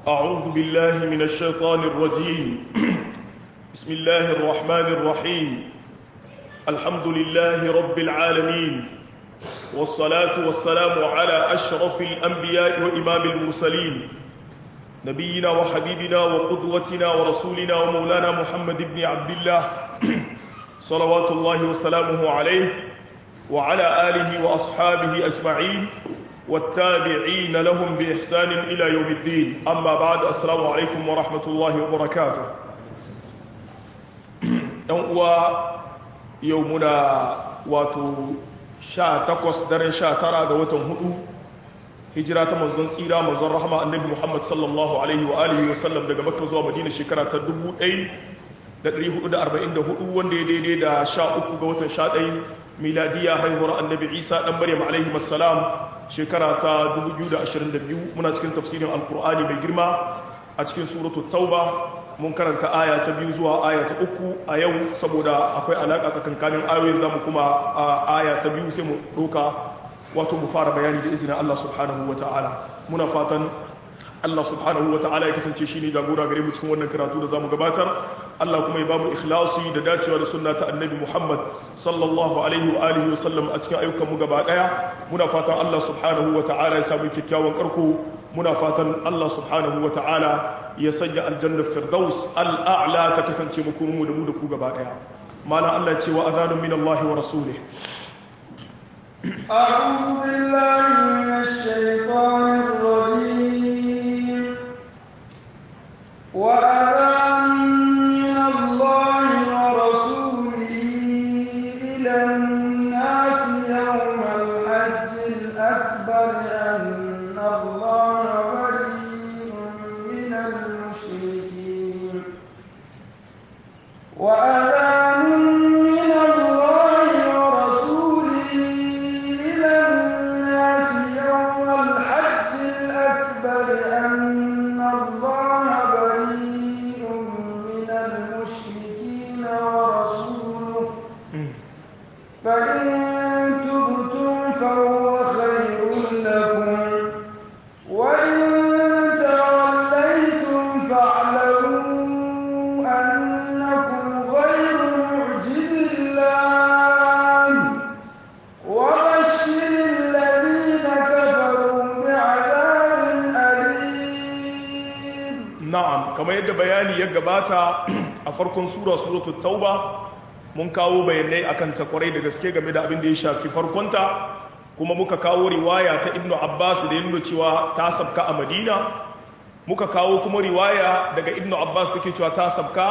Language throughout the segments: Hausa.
أعوذ بالله من الشيطان الرجيم بسم الله الرحمن الرحيم الحمد لله رب العالمين والصلاة والسلام على أشرف الأنبياء وإمام المرسلين نبينا وحبيبنا وقدوتنا ورسولنا ومولانا محمد بن عبد الله صلوات الله وسلامه عليه وعلى آله وأصحابه أجمعين والتابعين لهم بإحسان إلى يوم الدين أما بعد السلام عليكم ورحمة الله وبركاته يومنا واتو sha takwas daren sha tara ga watan hudu hijira ta manzon tsira manzon rahama annabi muhammad sallallahu alaihi wa alihi wa sallam daga makka zuwa madina shekara ta 1444 wanda ya daidai da sha uku ga watan sha ɗai miladiya haihuwar annabi isa ɗan maryam alaihi wassalam shekara ta 2022 muna cikin tafsirin alkur'ani mai girma a cikin suratul tauba mun karanta aya ta biyu zuwa aya ta uku a yau saboda akwai alaƙa tsakankanin ayoyin zamu kuma a aya ta biyu sai mu ɗauka wato mu fara bayani da izinin Allah subhanahu wa ta'ala muna fatan Allah subhanahu wa ta'ala ya kasance shi ne jagora gare mu cikin wannan karatu da zamu gabatar Allah kuma ya bamu ikhlasi da dacewa da sunna ta annabi Muhammad sallallahu alaihi wa alihi wa sallam a cikin ayyukan mu gaba daya muna fatan Allah subhanahu wa ta'ala ya samu kyakkyawan karko muna fatan Allah subhanahu wa ta'ala ya sanya aljannar firdaus al'a'la ta kasance mu kuma mu da mu da ku gaba daya malam Allah ya ce wa adhanun min Allah wa rasulih أعوذ بالله من الشيطان الرجيم وأذان من الله ورسوله إلى الناس يوم الحج الأكبر أن الله بريء من المشركين وأذان من الله ورسوله إلى الناس يوم الحج الأكبر أن الله بريء من المشركين ورسوله فإن تبتم فهو خير لكم وإن توليتم فاعلموا أنكم غير معجز الله وبشر الذين كفروا بعذاب أليم na'am kamar yadda bayani ya gabata a farkon sura suratul tauba mun kawo bayanai akan ta kwarai da gaske game da abin da ya shafi farkonta kuma muka kawo riwaya ta ibnu abbas da ya nuna cewa ta sabka a madina muka kawo kuma riwaya daga ibnu abbas take cewa ta sabka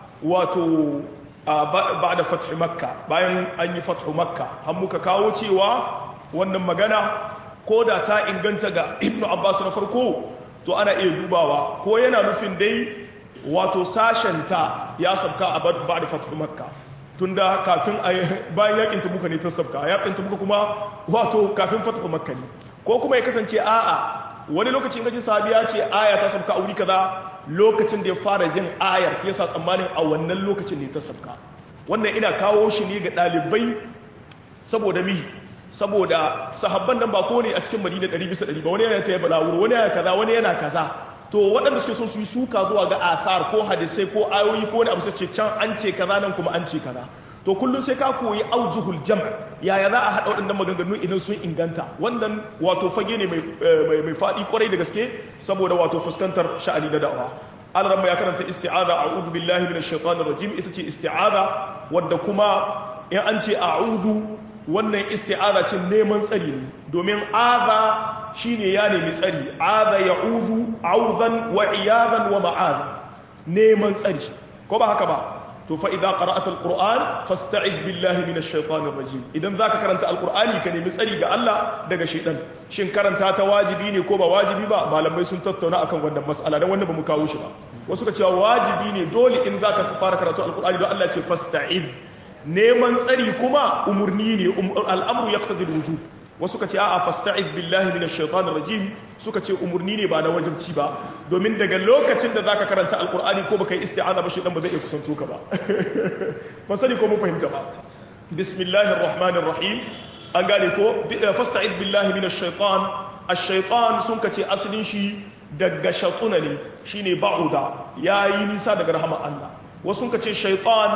wato ba da fathi makka bayan an yi fathu makka har muka kawo cewa wannan magana ko da ta inganta ga ibnu abbas na farko to ana iya dubawa ko yana nufin dai wato sashenta ya sabka a ba da fathu makka tunda kafin bayan yakin tabuka ne ta sabka yakin tabuka kuma wato kafin fathu makka ne ko kuma ya kasance a'a wani lokacin kaji sahabi ya ce aya ta sabka a wuri kaza lokacin da ya fara jin ayar sai yasa tsammanin a wannan lokacin ne ta sabka wannan ina kawo shi ne ga ɗalibai saboda mi saboda sahabban nan ba ko ne a cikin madina 100 bisa 100 ba wani yana ta yi balawuro wani yana kaza wani yana kaza to waɗanda suke so su yi suka zuwa ga athar ko hadisai ko ayoyi ko wani abu sai ce can an ce kaza nan kuma an ce kaza to kullum sai ka koyi aujuhul jam yaya za a haɗa waɗannan maganganu idan sun inganta wannan wato fage ne mai faɗi kwarai da gaske saboda wato fuskantar sha'ani da da'awa alaramma ya karanta isti'aza a'udhu billahi minash shaitanir rajim ita ce isti'aza wadda kuma in an ce a'udhu wannan isti'aza ce neman tsari ne domin aza shine ya nemi tsari aza ya'udhu auzan wa iyadan wa ma'az neman tsari ko ba haka ba to fa idza qara'ata alquran fasta'id billahi minash shaitanir rajim idan zaka karanta alqurani ka nemi tsari ga Allah daga shaitan shin karanta ta wajibi ne ko ba wajibi ba malamai sun tattauna akan wannan mas'ala dan wannan bamu kawo shi ba wasu ka cewa wajibi ne dole in zaka fara karatu alqurani don Allah ya ce fasta'id neman tsari kuma umurni ne al'amru yaqtadi alwujub wasu ka ce a'a fasta'id billahi minash shaitanir rajim suka ce umurni ne ba na wajibci ba domin daga lokacin da zaka karanta alqur'ani ko baka yi isti'aza ba shi dan ba zai iya kusanto ka ba ban sani ko mun fahimta ba bismillahir rahmanir rahim an gane ko fasta'id billahi minash shaitan ash-shaytan sun kace asalin shi daga shatuna ne shine ba'uda yayi nisa daga rahama Allah wasu ka ce shaytan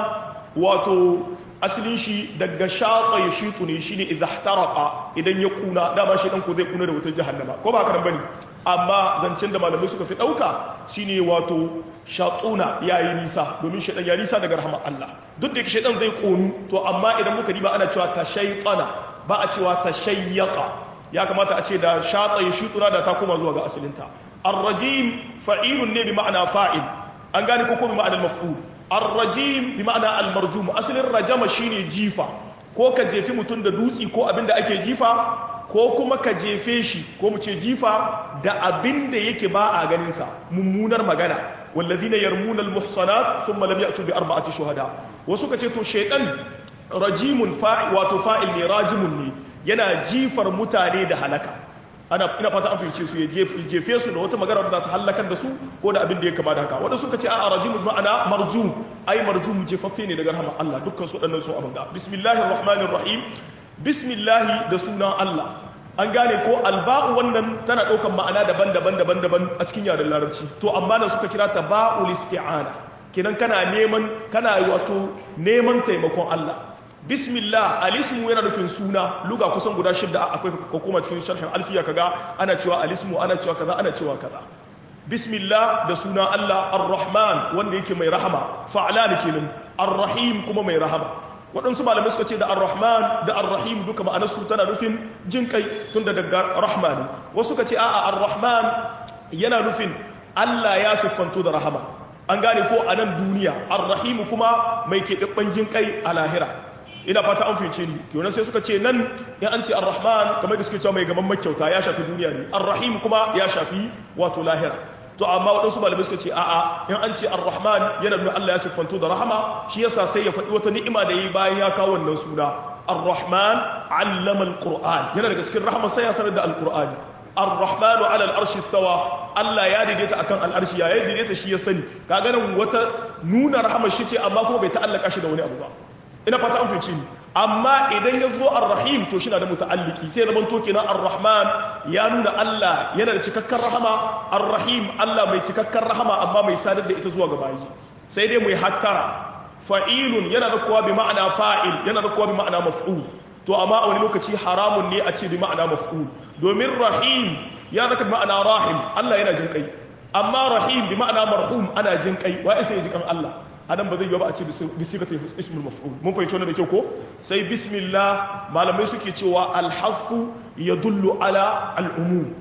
wato asalin shi daga shatsa ya shitu ne shine idza ihtaraqa idan ya kuna dama shi dan ko zai kuna da wutar jahannama ko ba haka nan bane amma zancen da malamai suka fi dauka shine wato shatuna yayi nisa domin shaytan ya nisa daga rahmar Allah duk da shaytan zai konu to amma idan muka diba ana cewa tashaytana ba a cewa tashayyaqa ya kamata a ce da shatsa ya shituna da ta koma zuwa ga asalinta ar-rajim fa'ilun ne bi ma'ana fa'il an gane ko ko bi ma'anar maf'ul ar-rajim bi ma'ana al-marjum asalin rajama shine jifa ko ka jefi mutum da dutsi ko abin da ake jifa ko kuma ka jefe shi ko mu ce jifa da abin da yake ba a ganin sa mummunar magana wallazina yarmuna al-muhsanat thumma lam ya'tu bi arba'ati shuhada wasu ka ce to shaydan rajimun fa'i wato fa'il ne rajimun ne yana jifar mutane da halaka ana ina fata an fahimce su ya jefe su da wata magana da ta halakar da su ko da abin da ya kama da haka wanda suka ce a rajim ma'ana marjum ai marjum jefaffe ne daga rahmar Allah dukkan su waɗannan sun abin da bismillahir rahmanir rahim bismillah da sunan Allah an gane ko alba'u wannan tana ɗaukan ma'ana daban-daban daban-daban a cikin yaren larabci to amma da suka kira ta ba'ul isti'ana kenan kana neman kana wato neman taimakon Allah bismillah alismu yana nufin suna luga kusan guda shidda akwai ko kuma cikin sharhin alfiya kaga ana cewa alismu ana cewa kaza ana cewa kaza bismillah da suna Allah ar-rahman wanda yake mai rahama fa'lan kenan ar-rahim kuma mai rahama waɗansu malamai suka ce da ar-rahman da ar-rahim duka ma'anarsu tana nufin jin kai tunda daga rahma ne wasu suka ce a'a ar-rahman yana nufin Allah ya siffanto da rahama an gane ko a nan duniya ar-rahim kuma mai keɓaɓɓen jin kai a lahira ina fata an fice ni kenan sai suka ce nan in an ce ar-rahman kamar da suke cewa mai gaban makyauta ya shafi duniya ne ar-rahim kuma ya shafi wato lahira to amma waɗansu malamai suka ce a'a in an ce ar-rahman yana nuna Allah ya siffanto da rahama shi yasa sai ya faɗi wata ni'ima da yi bayan ya kawo wannan suna ar-rahman allama al-qur'an yana daga cikin rahama sai ya sanar da al-qur'ani ar-rahman ala al-arshi istawa Allah ya daidaita akan al-arshi ya daidaita shi ya sani kaga nan wata nuna rahama shi ce amma kuma bai ta'allaka shi da wani abu ba ina fata an fice ni amma idan ya zo ar-rahim to shina da muta'alliki sai zaman to kenan ar-rahman ya nuna Allah yana da cikakken rahama ar-rahim Allah mai cikakken rahama amma mai sadar da ita zuwa ga bayi sai dai mu yi hattara fa'ilun yana da kowa bi ma'ana fa'il yana da kowa bi ma'ana maf'ul to amma a wani lokaci haramun ne a ce bi ma'ana maf'ul domin rahim ya zaka bi ma'ana rahim Allah yana jin kai amma rahim bi ma'ana marhum ana jin kai wa isa ya ji kan Allah anan ba zai yi ba a ce bisigata ismul maf'ul mun fahimci wannan da kyau ko sai bismillah malamai suke cewa alhafu yadullu ala al'umum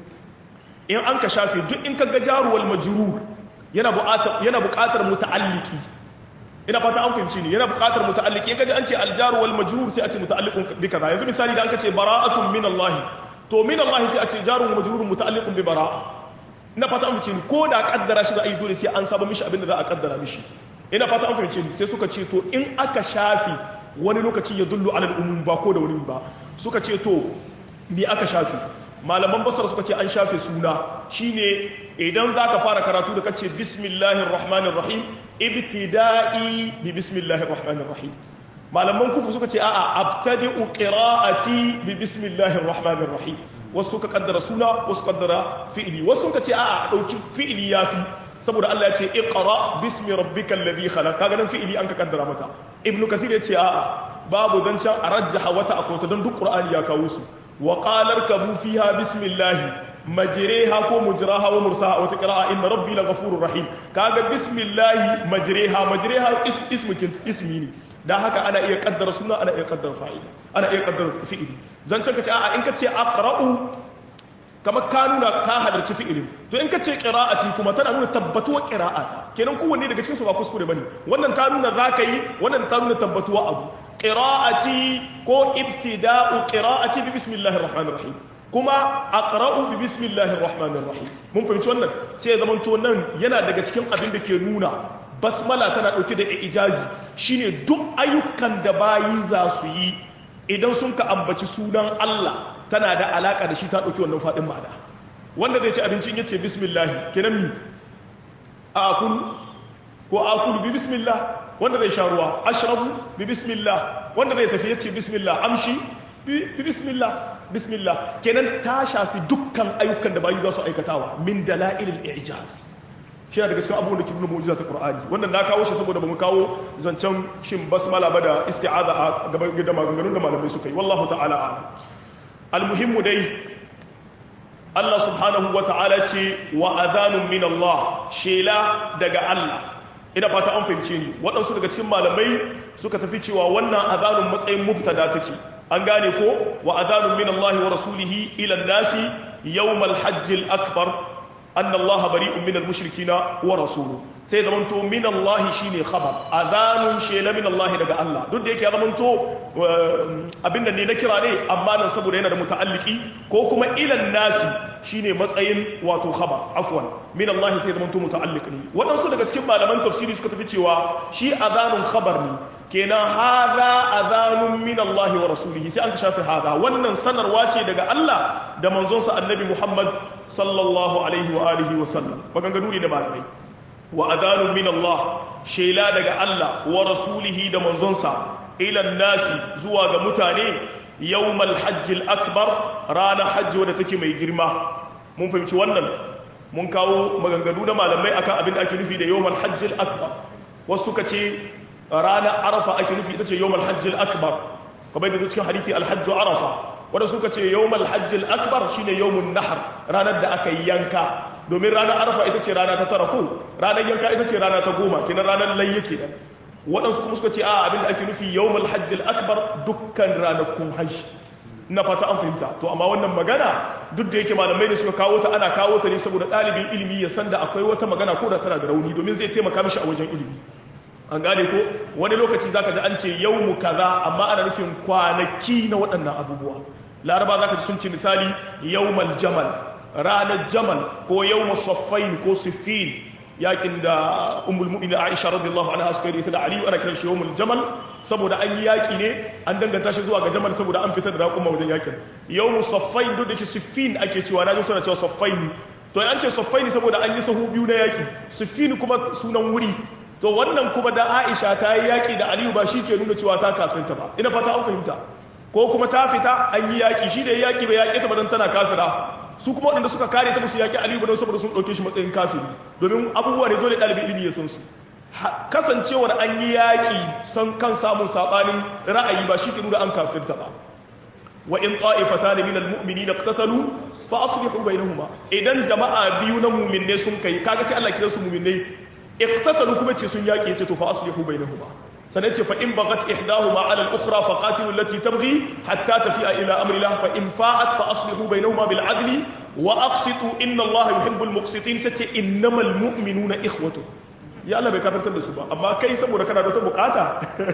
in an ka shafe duk in ka ga jaruwal majrur yana buƙatar yana buƙatar muta'alliki ina fata an fahimci ni yana buƙatar muta'alliki in ka ji an ce aljaru wal majrur sai a ce muta'alliqun bi kaza yanzu misali da an ka ce bara'atun min Allah to min Allah sai a ce jarun majrurun muta'alliqun bi bara'a ina fata an fahimci ni ko da kaddara shi za a yi dole sai an saba mishi abin da za a kaddara mishi ina fata an fahimce ni sai suka ce to in aka shafi wani lokaci ya dullu alal umum ba ko da wani ba suka ce to me aka shafi malaman basar suka ce an shafe suna shine idan zaka fara karatu da kace bismillahir rahmanir rahim ibtida'i bi bismillahir rahmanir rahim malaman kufu suka ce a'a abtadi'u qira'ati bi bismillahir rahmanir rahim wasu ka kaddara suna wasu kaddara fi'ili wasu ka ce a'a dauki fi'ili yafi saboda Allah ya ce iqra bismi rabbikal ladhi khalaq kaga nan fi'ili an ka kaddara mata ibnu kathir ya ce a'a babu zancan a rajjaha wata akwata don duk qur'ani ya kawo su wa qala kabu fiha bismillah majriha ko mujraha wa mursaha wata qira'a inna rabbi laghafurur rahim kaga bismillah majriha majriha ismu ismi ne da haka ana iya kaddara suna ana iya kaddara fa'ili ana iya kaddara fi'ili zancan ka ce a'a in ka ce aqra'u kamar ka nuna ka halarci fi'ilin to in ka ce qira'ati kuma tana nuna tabbatuwa qira'ata kenan kowanne daga cikin su ba kuskure bane wannan ta nuna zaka yi wannan ta nuna tabbatuwa abu qira'ati ko ibtida'u qira'ati bi bismillahir rahmanir rahim kuma aqra'u bi bismillahir rahmanir rahim mun fahimci wannan sai ya zama to nan yana daga cikin abin da ke nuna basmala tana dauke da ijazi shine duk ayyukan da bayi za su yi idan sun ka ambaci sunan Allah tana da alaka da shi ta ɗauki wannan faɗin ma'ana wanda zai ci abincin yace bismillahi kenan mi a akulu ko akulu bi bismillah wanda zai sha ruwa ashrabu bi bismillah wanda zai tafi yace bismillah amshi bi bismillah bismillah kenan ta shafi dukkan ayyukan da bayu za su aikatawa min dalailil i'jaz shi na daga cikin abubuwan da ke nuna mu'jiza ta Qur'ani wannan na kawo shi saboda bamu kawo zancen shin basmala ba da isti'aza a gaban da maganganun da malamai suka yi wallahu ta'ala a'lam almuhimmu dai Allah subhanahu wa ta'ala ce wa adhanun min Allah shela daga Allah ina fata an fahimce ni waɗansu daga cikin malamai suka tafi cewa wannan adhanun matsayin mubtada take an gane ko wa adhanun min Allah wa rasulihi ila nasi yawmal hajjil akbar anna Allah bari'un min al-mushrikina wa rasuluhu sai zaman to min Allah shine khabar adhanun shela min Allah daga Allah duk da yake ya zaman to abin da ne na kira ne amma nan saboda yana da muta'alliki ko kuma ila nasi shine matsayin wato khabar afwan min Allah sai zaman to muta'alliq ne wadansu daga cikin malaman tafsiri suka tafi cewa shi adhanun khabar ne kenan hada adhanun min Allah wa rasulihi sai an ka shafi hada wannan sanarwa ce daga Allah da manzonsa annabi Muhammad sallallahu alaihi wa alihi wa sallam maganganu ne da malamai wa adhanun min Allah shela daga Allah wa rasulihi da manzonsa ila nasi zuwa ga mutane yawmal hajjil akbar ranar hajji wadda take mai girma mun fahimci wannan mun kawo maganganu na malamai akan abin da ake nufi da yawmal hajjil akbar wasu suka ce ranar arafa ake nufi ita ce yawmal hajjil akbar kamar da cikin hadithi alhajju arafa wanda suka ce yawmal hajjil akbar shine yawmun nahar ranar da aka yi yanka domin ranar arafa ita ce rana ta tara ko ranar yanka ita ce rana ta goma kenan ranar layya kenan waɗansu kuma suka ce a abinda ake nufi yawmal hajjil akbar dukkan ranakun hajji na fata an fahimta to amma wannan magana duk da yake malamai ne suka kawo ta ana kawo ta ne saboda ɗalibin ilimi ya san da akwai wata magana ko da tana da rauni domin zai taimaka mishi a wajen ilimi an gane ko wani lokaci zaka ji an ce yawmu kaza amma ana nufin kwanaki na waɗannan abubuwa laraba zaka ji sun ce misali yawmal jamal ranar jamal ko yawma saffain ko siffin yakin da ummul mu'minin Aisha radiyallahu anha suka yi ta da Aliyu ana kiran shi yawmul jamal saboda an yi yaki ne an danganta shi zuwa ga jamal saboda an fitar da raƙuma wajen yakin yawmu saffain duk da ce siffin ake cewa na ji suna cewa saffaini to an ce saffaini saboda an yi sahu biyu na yaki siffin kuma sunan wuri to wannan kuma da Aisha ta yi yaki da Aliyu ba shi ke nuna cewa ta kafinta ba ina fata an fahimta ko kuma ta fita an yi yaki shi da yaki bai yaƙe ta ba dan tana kafira su kuma waɗanda suka kare ta musu yaƙi aliyu ba don saboda sun ɗauke shi matsayin kafiri domin abubuwa ne dole ɗalibin ilimi ya san su kasancewar an yi yaƙi san kan samun saɓanin ra'ayi ba shi ke nuna an kafirta ba wa in ta'ifata ne minal mu'mini na qtatalu fa aslihu bainahuma idan jama'a biyu na mu'minne sun kai kaga sai Allah kira su mu'minne iqtatalu kuma ce sun yaƙi ce to fa aslihu bainahuma sannan ce fa in bagat ihdahuma ala al-ukhra fa qatilu allati tabghi hatta tafi'a ila amri Allah fa in fa'at fa aslihu bainahuma bil adli wa aqsitu inna Allah yuhibbul muqsitin sace innamal mu'minuna ikhwatu ya Allah bai kafirtar da su ba amma kai saboda kana da wata bukata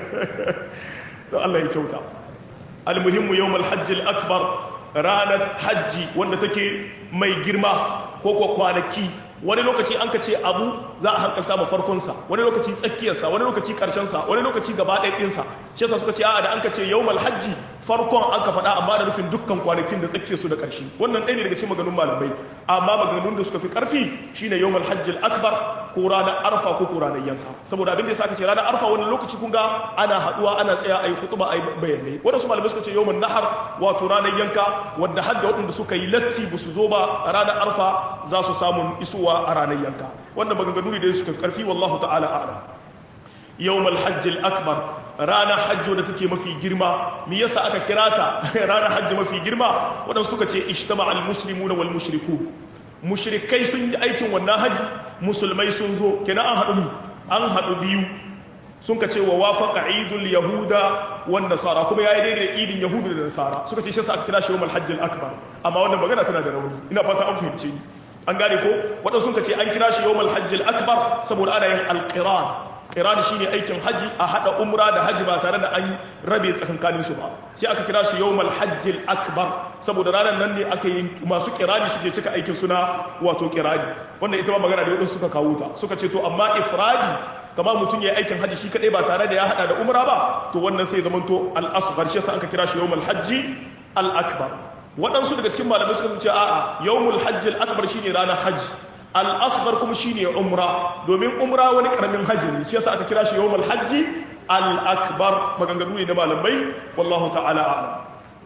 to Allah ya kyauta almuhimmu yawmal hajj al-akbar ranar hajji wanda take mai girma ko ko kwanaki wani lokaci an ka ce abu za a hankalta ma farkonsa wani lokaci tsakiyarsa wani lokaci karshensa wani lokaci gaba ɗaya ɗinsa shi yasa suka ce a'a da an ka ce yawmal hajji farkon an ka faɗa amma da nufin dukkan kwanakin da tsakiyarsu da ƙarshe wannan ɗaya ne daga cikin maganun malamai amma maganun da suka fi ƙarfi shine yawmal hajji akbar ko ranar arfa ko ko ranar yanka saboda abin da yasa aka ce ranar arfa wani lokaci kun ga ana haɗuwa ana tsaya a yi hutuba a yi bayanai wadansu malamai suka ce yawmal nahar wato ranar yanka wadda har da waɗanda suka yi latti ba su zo ba ranar arfa za su samun isuwa a ranar yanka wannan maganganu ne da suka fi karfi wallahu ta'ala a'lam yawmal hajjil akbar ranar hajjo da take mafi girma me yasa aka kira ta ranar hajji mafi girma waɗansu suka ce ijtama al muslimuna wal mushriku mushrikai sun yi aikin wannan haji musulmai sun zo kenan an haɗu mi an haɗu biyu sun ka ce wa wafaqa idul yahuda wan nasara kuma yayi daidai da idin yahudu da nasara suka ce shi yasa aka kira shi yawmal hajjil akbar amma wannan magana tana da rauni ina fata an fahimce ni an gane ko waɗansu sun ce an kira shi yawmal hajjil akbar saboda ana yin alqiran qiran shine aikin haji a hada umra da haji ba tare da an rabe tsakankanin su ba sai aka kira shi yawmal hajjil akbar saboda ranar nan ne aka yi masu kirani suke cika aikin suna wato kirani wanda ita ma magana da wadansu suka kawo ta suka ce to amma ifradi kama mutum ya yi aikin haji shi kadai ba tare da ya hada da umra ba to wannan sai zamanto al-asghar shi yasa aka kira shi yawmal hajji al-akbar waɗansu daga cikin malamai suka ce a'a yawmul hajji al-akbar shine ranar hajji al-asghar kuma shine umra domin umra wani karamin hajji ne shi yasa aka kira shi yawmul hajji al-akbar maganganu ne na malamai wallahu ta'ala a'lam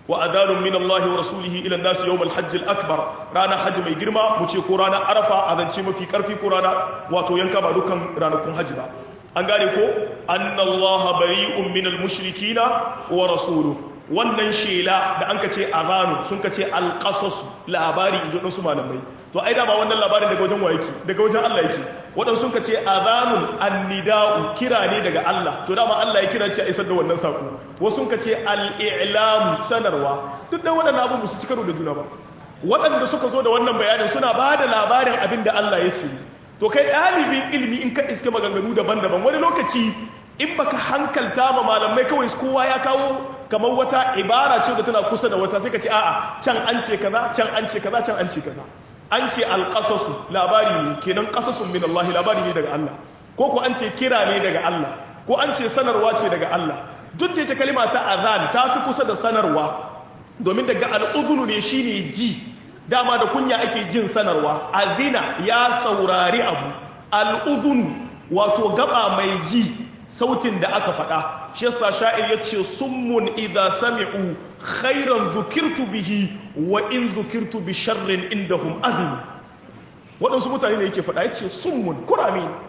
wa adanun min Allah wa rasulihi ila an-nas yawm al-hajj al-akbar rana hajji mai girma mu ce ko rana arafa azance mafi karfi ko rana wato yanka ba dukan ranakun hajji ba an gane ko anna Allah bari'un min al-mushrikina wa rasuluhu wannan shela da an ka ce azanu sun ka ce alƙasas labari in ji su malamai to ai dama wannan labarin daga wajen wa yake daga wajen Allah yake waɗansu sun ka ce azanun annida'u kira ne daga Allah to dama Allah ya kira ce a isar da wannan saƙo wasu sun ka ce al'ilamu sanarwa duk da waɗannan abubuwa su ci karo da juna ba waɗanda suka zo da wannan bayanin suna ba da labarin abin da Allah ya ce to kai ɗalibin ilimi in ka iske maganganu daban-daban wani lokaci in baka hankalta ma malamai kawai kowa ya kawo kamar wata ibara ce da tana kusa da wata sai ka ce a'a can an ce kaza can an ce kaza can an ce kaza an ce alqasasu labari ne kenan qasasun min Allah labari ne daga Allah ko ko an ce kira ne daga Allah ko an ce sanarwa ce daga Allah duk da ita kalima ta azan ta fi kusa da sanarwa domin daga al'udhunu ne shine ji dama da kunya ake jin sanarwa azina ya saurari abu al'udhunu wato gaba mai ji sautin da aka faɗa shi yasa sha'ir ya ce summun idha sami'u khairan zukirtu bihi wa in zukirtu bi sharrin indahum azim waɗansu mutane ne yake faɗa ya ce summun kurami ne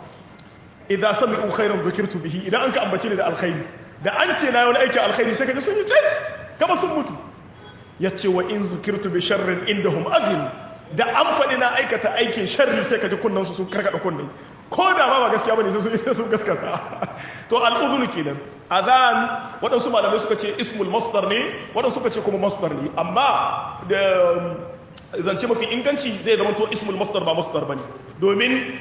idha sami'u khairan zukirtu bihi idan an ka ambace ni da alkhairi da an ce na yi wani aikin alkhairi sai ka ji sun yi ce kama sun mutu ya ce wa in zukirtu bi sharrin indahum azim da an faɗi na aikata aikin sharri sai ka ji kunnansu sun karkaɗa kunne ko da ba ba gaskiya bane sai sun gaskata to al'udhunu kenan adhan waɗansu malamai suka ce ismul masdar ne waɗansu suka ce kuma masdar ne amma da zance mafi inganci zai zama to ismul masdar ba masdar bane domin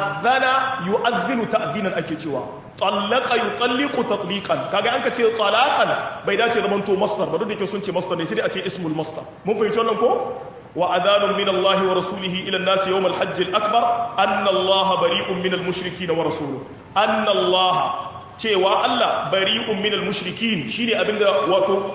adhana yu'adhinu ta'dhinan ake cewa tallaqa yutalliqu tatliqan kaga an ka ce talaqan bai dace zaman to masdar ba duk da ke sun ce masdar ne sai a ce ismul masdar mun fahimci wannan ko وأذان من الله ورسوله إلى الناس يوم الحج الأكبر أن الله بريء من المشركين ورسوله أن الله cewa Allah bari'un minal mushrikin shine abinda wato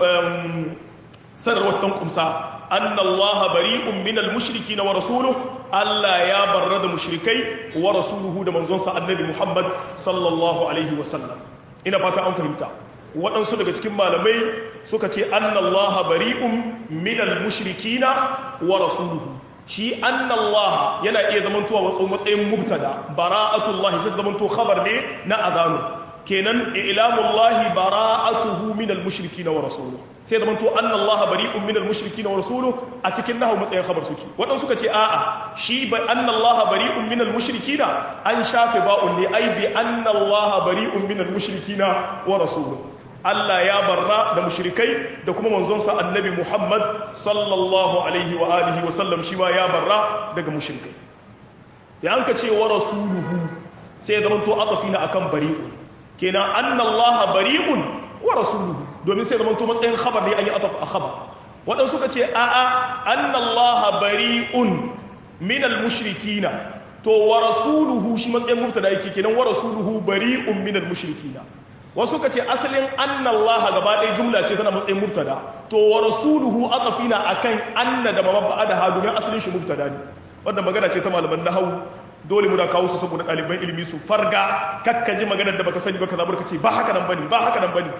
sanarwar tan kumsa anna Allah bari'un minal mushrikin wa rasuluhu Allah ya barra da mushrikai wa rasuluhu da manzonsa annabi Muhammad sallallahu alaihi wa sallam ina fata an fahimta waɗansu daga cikin malamai suka ce annallaha bari'un minal mushrikina wa rasuluhu shi annallaha yana iya zamantowa watsa matsayin mubtada bara'atullahi sai zamanto khabar ne na azanu kenan ilamullahi bara'atuhu minal mushrikina wa rasuluhu sai zamanto annallaha bari'un minal mushrikina wa rasuluhu a cikin nahu matsayin khabar suke waɗansu suka ce a'a shi ba annallaha bari'un minal mushrikina an shafe ba'un ne ai bi annallaha bari'un minal mushrikina wa rasuluhu Allah ya barra da mushrikai da kuma manzonsa annabi Muhammad sallallahu alaihi wa alihi wa sallam shi ma ya barra daga mushrikai da an ka ce wa rasuluhu sai zama to atafina akan bari'un kenan anna Allah bari'un wa rasuluhu domin sai zama to matsayin khabar ne an yi ataf a khabar waɗansu suka ce a'a anna Allah bari'un min al-mushrikina to wa rasuluhu shi matsayin mubtada yake kenan wa rasuluhu bari'un min al-mushrikina wasu ka ce asalin annallaha gaba ɗaya jumla ce tana matsayin mubtada to wa rasuluhu aqafina akan anna da mabba da ha domin asalin shi mubtada ne wannan magana ce ta malaman nahwu dole mu da kawo su saboda ɗaliban ilimi su farga kakka ji maganar da baka sani baka zabar ka ce ba haka nan bane ba haka nan bane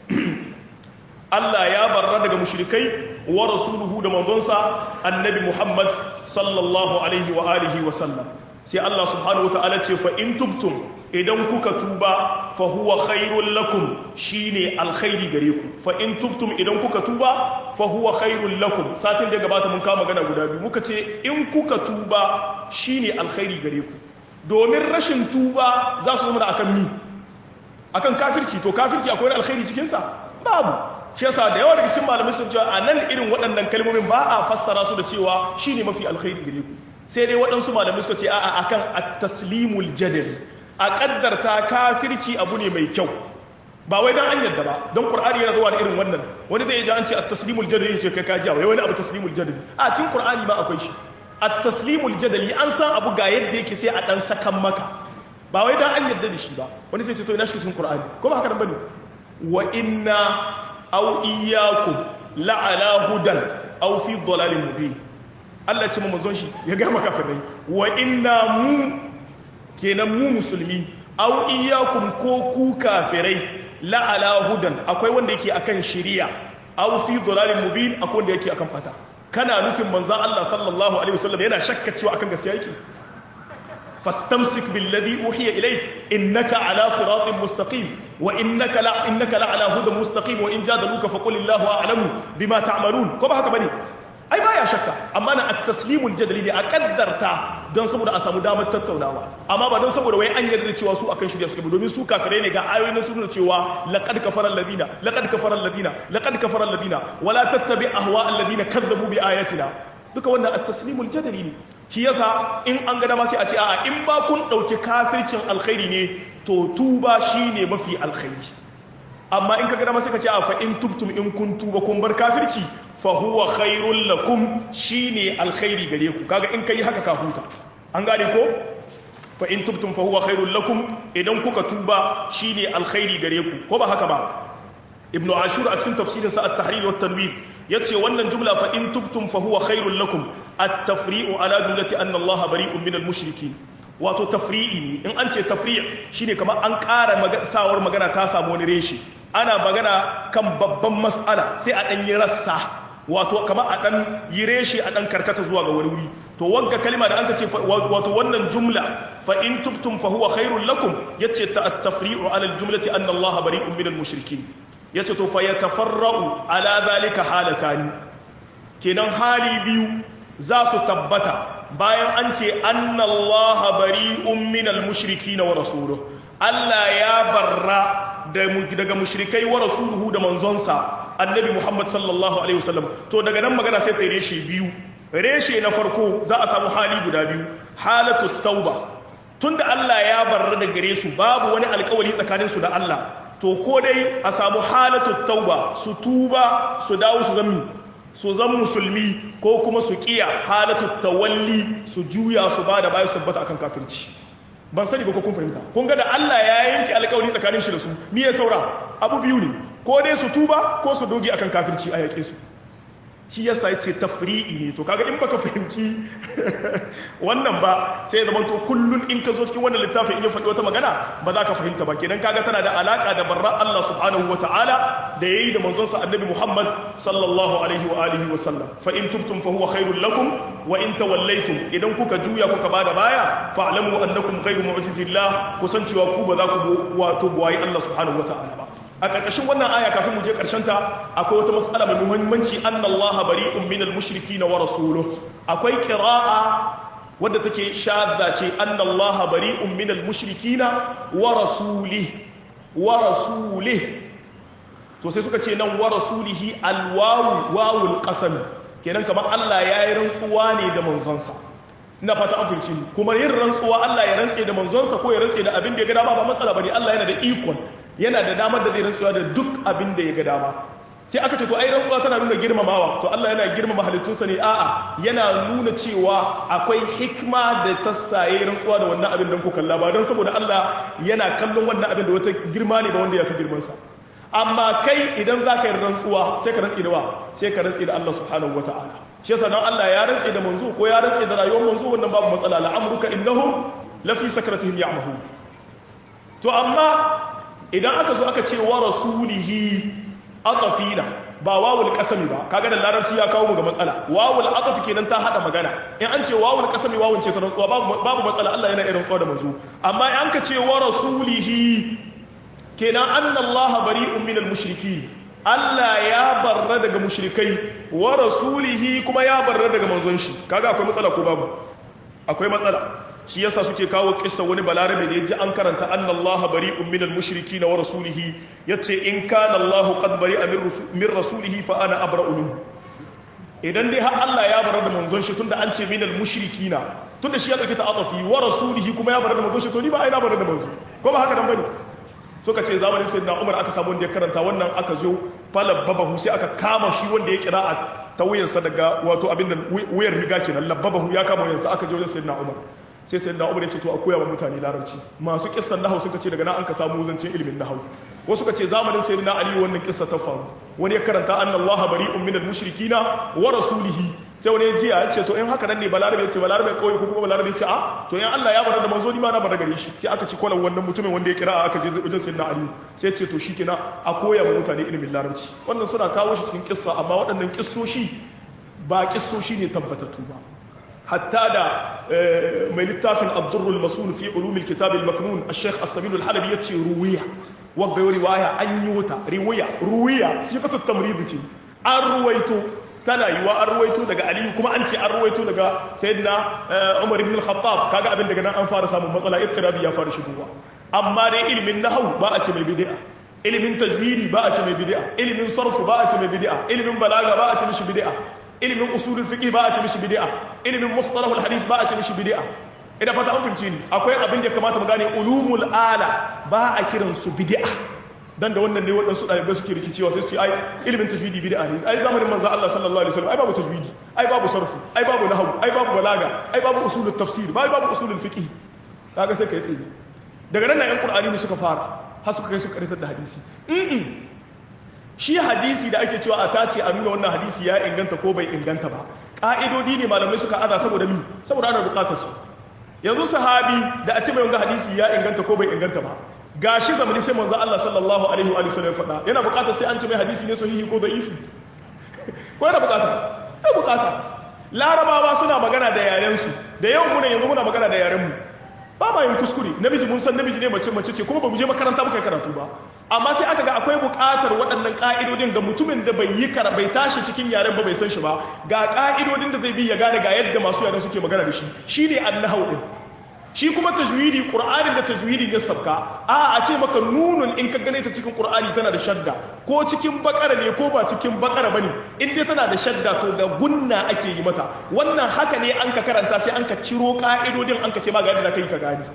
Allah ya barra daga mushrikai wa rasuluhu da manzonsa annabi Muhammad sallallahu alaihi wa alihi wa sallam sai Allah subhanahu wa ta'ala ce fa in tubtum idan kuka tuba fa huwa khairul lakum shine alkhairi gare ku fa in tubtum idan kuka tuba fa huwa khairul lakum satin da gabata mun kama magana guda biyu muka ce in kuka tuba shine alkhairi gare ku domin rashin tuba za su zama akan mi akan kafirci to kafirci akwai alkhairi cikin sa babu shi yasa da yawa daga cikin malamai sun ce a nan irin waɗannan kalmomin ba a fassara su da cewa shine mafi alkhairi gare ku sai dai waɗansu malamai suka ce a'a akan at-taslimul jadali a ƙaddarta kafirci abu ne mai kyau ba wai dan an yarda ba don qur'ani yana zuwa da irin wannan wani zai ji an ce at-taslimul jadali ce kai ka ji wai wani abu taslimul jadali a cikin qur'ani ma akwai shi at-taslimul jadali an san abu ga yadda yake sai a dan sakan maka ba wai dan an yarda da shi ba wani sai ce to ina shi cikin qur'ani ko ba haka nan bane wa inna aw iyyakum la'ala hudan aw fi dhalalin mubin Allah ce manzon shi ya ga maka kafirai wa inna mu kenan mu musulmi aw iyyakum ko ku kafirai la ala hudan akwai wanda yake akan shari'a aw fi dhalalin mubin akwai wanda yake akan bata kana nufin manzon Allah sallallahu alaihi wasallam yana shakka cewa akan gaskiya yake فاستمسك بالذي أوحي إليك إنك على صراط مستقيم وإنك لا إنك لعلى هدى مستقيم وإن جادلوك فقل الله أعلم بما تعملون كما هكا بني أي ما يا شكا أما أنا التسليم الجدلي دي أقدرتا don saboda a samu damar tattaunawa amma ba don saboda wai an yarda cewa su akan shirya suke ba domin su kafirai ne ga ayoyi na suna cewa laqad kafara alladina laqad kafara alladina laqad kafara alladina wala tattabi ahwa alladina kadzabu bi ayatina duka wannan at-taslimul jadali ne shi yasa in an ga dama sai a ce a'a in ba kun dauki kafircin alkhairi ne to tuba shine mafi alkhairi amma in ka ga dama sai ka ce a fa in tubtum in kun tuba kun bar kafirci fa huwa khairul lakum shine alkhairi gare ku kaga in kai haka ka huta an gane ko fa in tubtum fa huwa khairul lakum idan kuka tuba shine alkhairi gare ku ko ba haka ba ibnu ashur a cikin tafsirin sa at-tahrir wa tanwir yace wannan jumla fa in tubtum fa huwa khairul lakum at-tafri'u ala jumlati anna Allah bari'un min al-mushrikeen wato tafri'i ne in an ce tafri' shine kamar an ƙara sawar magana ta samu wani reshi ana magana kan babban mas'ala sai a ɗan yi rassa wato kamar a ɗan yi reshi a ɗan karkata zuwa ga wani wuri to wanka kalima da an ka ce wato wannan jumla fa in tubtum fa huwa khairul lakum yace ta at-tafri'u ala al-jumlati anna Allah bari'un min al-mushrikeen yace to fa yatafarra'u ala dhalika halatani kenan hali biyu za su tabbata bayan an ce anna Allah bari'un min al-mushrikeen wa rasuluhu Allah ya barra daga mushrikai wa rasuluhu da manzonsa annabi Muhammad sallallahu alaihi wasallam to daga nan magana sai ta reshe biyu reshe na farko za a samu hali guda biyu halatu tauba tunda Allah ya barra da gare su babu wani alkawari tsakanin su da Allah to ko dai a samu halatu tauba su tuba su dawo su zammi su zan musulmi ko kuma su kiya halatu tawalli su juya su bada bayan su tabbata akan kafirci ban sani ba ko kun fahimta kun ga da Allah ya yanke alƙawari tsakanin shi da su me ya saura abu biyu ne ko dai su tuba ko su doge akan kafirci a yaƙe su shi yasa yace tafri'i ne to kaga in baka fahimci wannan ba sai zaman to kullun in ka zo cikin wannan littafin in ya faɗi wata magana ba za ka fahimta ba kenan kaga tana da alaka da barra Allah subhanahu wata'ala da yayi da manzon sa annabi Muhammad sallallahu alaihi wa alihi wa sallam fa in tubtum fa huwa khairul lakum wa in tawallaytum idan kuka juya kuka bada baya fa'lamu annakum ghayru mu'jizillah kusancewa ku ba za ku wato buwayi Allah subhanahu wata'ala ba a ƙarƙashin wannan aya kafin mu je ta akwai wata matsala mai muhimmanci annallaha bari'un minal mushriki na wa rasuluhu akwai qira'a wadda take shadda ce annallaha bari'un minal mushrikina wa rasulih wa rasulih to sai suka ce nan wa rasulihi alwawu wawul qasam kenan kamar Allah ya yi rantsuwa ne da manzonsa ina fata an fahimci kuma yin rantsuwa Allah ya rantse da manzonsa ko ya rantse da abin da ya ga dama ba matsala bane Allah yana da ikon yana da damar da zai rantsuwa da duk abin da ya ga dama sai aka ce to ai rantsuwa tana nuna girmamawa to Allah yana girmama halittunsa ne a'a yana nuna cewa akwai hikma da ta saye rantsuwa da wannan abin don ku kalla ba don saboda Allah yana kallon wannan abin da wata girma ne ba wanda ya fi girmansa amma kai idan za ka yi rantsuwa sai ka rantsi da wa sai ka rantsi da Allah subhanahu wa ta'ala shi yasa dan Allah ya rantsi da manzo ko ya rantsi da rayuwar manzo wannan babu matsala la'amruka innahum lafi sakratihim ya'mahun to amma idan aka zo aka ce wa rasulihi atafina ba wawul kasami ba kaga da larabci ya kawo mu ga matsala wawul atafi kenan ta hada magana in an ce wawul kasami wawun ce ta rantsuwa babu matsala Allah yana irin rantsuwa da manzo amma in an ka ce wa rasulihi kenan anna Allah bari'un minal mushriki Allah ya barra daga mushrikai wa rasulihi kuma ya barra daga manzon shi kaga akwai matsala ko babu akwai matsala shi yasa suke kawo kissa wani balarabe da yaji an karanta anna Allah bari'un minal mushrikin wa rasulihi yace in kana Allah qad bari'a min rasulihi fa ana abra'u minhu idan dai har Allah ya barar da manzon shi tunda an ce minal mushrikina tunda shi ya dauke ta atafi wa rasulihi kuma ya barar da manzon shi to ni ba ai na barar da manzo ko ba haka dan bane suka ce zamanin sayyidina Umar aka samu wanda ya karanta wannan aka zo falabbahu sai aka kama shi wanda ya kira a ta wuyansa daga wato abin da wuyar riga kenan labbabahu ya kama wuyansa aka je wajen sayyidina Umar sai sai da umar ya ce to a koya wa mutane larabci masu kissan nahau suka ce daga nan an ka samu zancen ilimin nahau wasu ka ce zamanin sai na ali wannan kissa ta faru wani ya karanta anna allah bari'un minal mushrikina wa rasulihi sai wani jiya ya ce to in haka nan ne balarabe ya ce balarabe kawai ko kuma balarabe ya ce a to in Allah ya bar da manzo ni ma na bar gare shi sai aka ci kwalan wannan mutumin wanda ya kira aka je wajen sayyidina Ali sai ya ce to shikenan a koya ma mutane ilimin larabci wannan suna kawo shi cikin kissa amma waɗannan kissoshi ba kissoshi ne tabbatattu ba hatta da mai littafin Abdurrul Masul fi ulumil kitab al-maknun al-Sheikh As-Sabil al-Halabi yace ruwiya wagga riwaya an yi wuta riwaya ruwiya sifatu tamrid ce an ruwaito tana yiwa an ruwaito daga aliyu kuma an ce an ruwaito daga sayyidina umar ibn al-khattab kaga abin daga nan an fara samun matsala ittirabi ya fara shigowa amma dai ilimin nahwu ba a ce mai bid'a ilimin tajwidi ba a ce mai bid'a ilimin sarfu ba a ce mai bid'a ilimin balaga ba a ce mishi bid'a ilimin usulul fiqh ba a ce mishi bid'a ilimin mustalahul hadith ba a ce mishi bid'a ina fata an fahimci ni akwai abin da ya kamata mu gane ulumul ala ba a kiran su bid'a dan da wannan ne waɗansu ɗalibai suke rikicewa sai su ce ai ilimin tajwidi bid'a ne ai zamanin manzo Allah sallallahu alaihi wasallam ai babu tajwidi ai babu sarfu ai babu nahwu ai babu balaga ai babu usulul tafsir ai babu usulul fiqh kaga sai kai tsaye daga nan yan qur'ani ne suka fara har suka kai su karitar da hadisi shi hadisi da ake cewa a tace a nuna wannan hadisi ya inganta ko bai inganta ba ka'idodi ne malamai suka aza saboda mi saboda ana bukatar su yanzu sahabi da a ce mai wanga hadisi ya inganta ko bai inganta ba gashi zamani sai manzo Allah sallallahu alaihi wa sallam faɗa yana bukatar sai an ce mai hadisi ne sahihi ko da'ifi ko yana bukata ai bukata larabawa suna magana da yaren su da yawan mu ne yanzu muna magana da yaren mu ba ma yin kuskure namiji mun san namiji ne mace mace ce kuma ba mu je makaranta muka karatu ba amma sai aka ga akwai buƙatar waɗannan ƙa'idodin ga mutumin da bai yi kara bai tashi cikin yaren ba bai san shi ba ga ƙa'idodin da zai bi ya gane ga yadda masu yaren suke magana da shi shine annahau din shi kuma tajwidi qur'anin da tajwidin ya sabka a a ce maka nunun in ka gane ta cikin qur'ani tana da shadda ko cikin bakara ne ko ba cikin bakara bane in dai tana da shadda to ga gunna ake yi mata wannan haka ne an ka karanta sai an ka ciro ka'idodin an ka ce ma ga yadda kai ka gani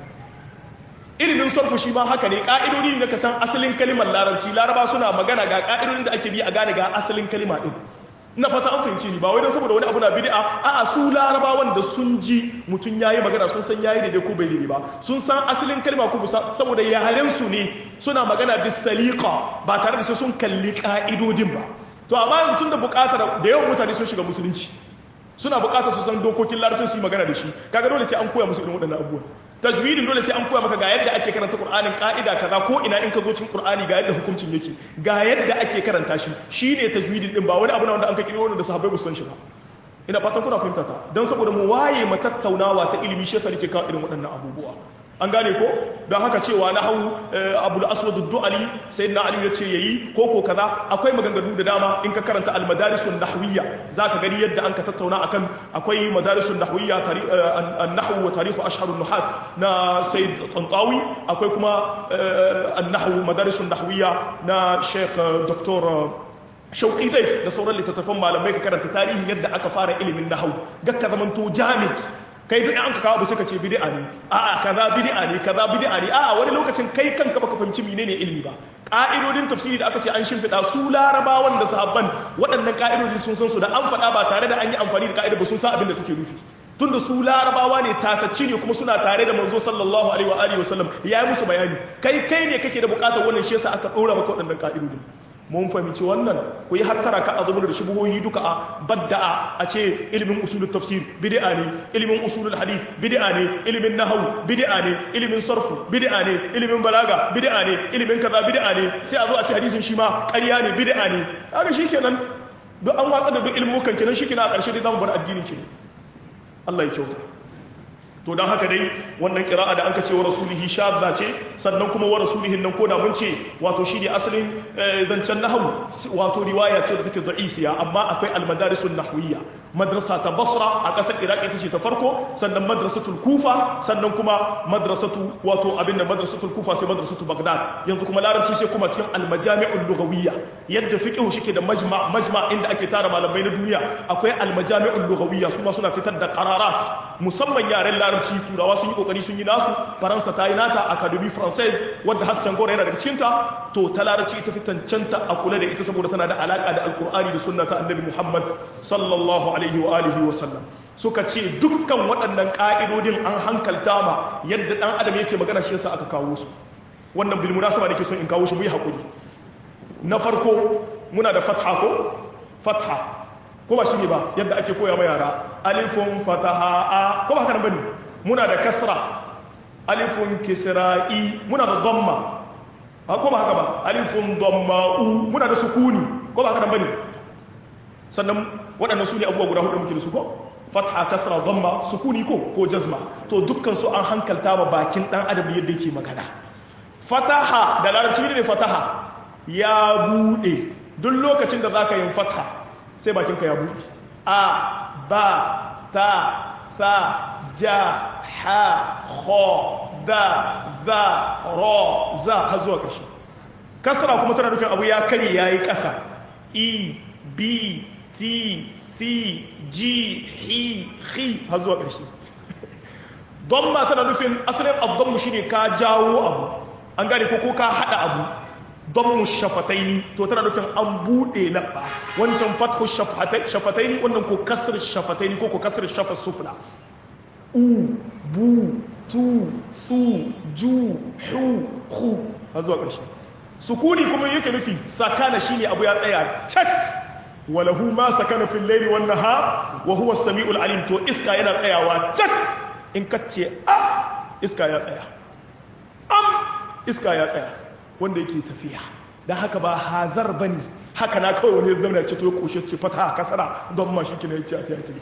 ilimin sarfu shi ma haka ne ka'idodi ne ka san asalin kalimar larabci laraba suna magana ga ka'idodin da ake bi a gane ga asalin kalima din na fata an fahimci ni ba wai don saboda wani abu na bid'a a'a su larabawan da sun ji mutum yayi magana sun san yayi daidai ko bai daidai ba sun san asalin kalma ko saboda yaren su ne suna magana bis saliqa ba tare da sai sun kalli ka'idodin ba to amma yanzu tunda bukatar da yawan mutane sun shiga musulunci suna bukatar su san dokokin larabcin su yi magana da shi kaga dole sai an koya musu irin waɗannan abubuwa tajwidin dole sai an koya maka ga yadda ake karanta qur'anin ka'ida kaza ko ina in ka zo cikin qur'ani ga yadda hukuncin yake ga yadda ake karanta shi shine tajwidin din ba wani abu na wanda an ka kiro wanda sahabbai ba su san shi ba ina fatan kuna fahimta ta don saboda mu waye matattaunawa ta ilimi shi yasa nake kawo irin waɗannan abubuwa an gane ko don haka cewa na hau abul aswad du'ali sai na ali ya ce yayi ko ko kaza akwai maganganu da dama in ka karanta al madarisun nahwiyya zaka gani yadda an ka tattauna akan akwai madarisun nahwiyya an nahwu wa tarikh ashhar an nuhat na sayyid tantawi akwai kuma an nahwu madarisun nahwiyya na sheikh dr shauƙi zai da sauran littattafan malamai ka karanta tarihin yadda aka fara ilimin nahau ga ka zamanto jamid kai duk an ka kawo suka ce bid'a ne a'a kaza bid'a ne kaza bid'a ne a'a wani lokacin kai kanka baka fahimci menene ilimi ba ka'idodin tafsiri da aka ce an shimfiɗa su larabawan da sahabban waɗannan ka'idodi sun san su da an faɗa ba tare da an yi amfani da ka'ida ba sun san abin da take nufi tunda su larabawa ne tatacci ne kuma suna tare da manzo sallallahu alaihi wa alihi wasallam ya yi musu bayani kai kai ne kake da bukatar wannan shi yasa aka ɗora maka waɗannan ka'idodin mun fahimci wannan ku yi hattara ka a zama da shubuhohi duka a badda'a a ce ilimin usulul tafsir bid'a ne ilimin usulul hadith bid'a ne ilimin nahwu bid'a ne ilimin sarfu bid'a ne ilimin balaga bid'a ne ilimin kaza bid'a ne sai a zo a ce hadisin shi ma ƙarya ne bid'a ne haka shikenan duk an watsa da duk ilmukan kenan shikenan a ƙarshe dai zamu bar addinin kenan Allah ya kyauta to don haka dai wannan kira'a da an ka ce wa rasulihi shadda ce sannan kuma wa rasulihin nan koda mun ce wato shi ne asalin zancen nahawu wato riwaya ce da take da'ifiya amma akwai almadarisun nahwiyya madrasa ta basra a ƙasar iraq ita ce ta farko sannan madrasatul kufa sannan kuma madrasatu wato abin da madrasatul kufa sai madrasatul bagdad yanzu kuma larabci sai kuma cikin almajami'ul lughawiyya yadda fiqh shike da majma majma inda ake tara malamai na duniya akwai almajami'ul lughawiyya su ma suna fitar da qararat musamman yaren larabci turawa sun yi kokari sun yi nasu faransa ta yi nata academy française wadda hassan gora yana daga cikinta to ta larabci ita fi cancanta a kula da ita saboda tana da alaka da alkur'ani da sunna ta annabi muhammad sallallahu alaihi wa alihi wa sallam suka ce dukkan waɗannan ƙa'idodin an hankalta ma yadda ɗan adam yake magana shi yasa aka kawo su wannan bil munasaba nake son in kawo shi mu yi hakuri na farko muna da fatha ko fatha ko ba shine ba yadda ake koya ma yara alifun fataha a ko ba haka nan bane muna da kasra alifun kisra'i muna da dhamma ko ba haka ba alifun dhamma'u muna da sukuni ko ba haka nan bane sannan waɗannan su ne abubuwa guda hudu muke da su ko fatha kasra dhamma sukuni ko ko jazma to dukkan su an hankalta ma bakin dan adam yadda yake magana fataha da larabci ne fataha ya bude duk lokacin da zaka yin fatha sai bakin ka ya bude a ba ta sa ja ha kha da za ra za har zuwa ƙarshe kasra kuma tana nufin abu ya kare yayi ƙasa e b t fi ji hi hi har zuwa ƙarshe don ma tana nufin asalin abdonmu shi ne ka jawo abu an gane ko ko ka haɗa abu don mu shafataini to tana nufin an buɗe laɓa wancan fathu shafataini wannan ko kasar shafataini ko ko kasar shafa sufla u bu tu su ju hu hu har zuwa ƙarshe sukuni kuma yake nufi sakana shine abu ya tsaya cak walahu ma sakana fil layli wan nahar wa huwa as-sami'ul alim to iska yana tsayawa cak in kace a iska ya tsaya am iska ya tsaya wanda yake tafiya dan haka ba hazar bane haka na kawai wani zauna ce to ya koshe ce fata kasara don ma shi kina yace a tayi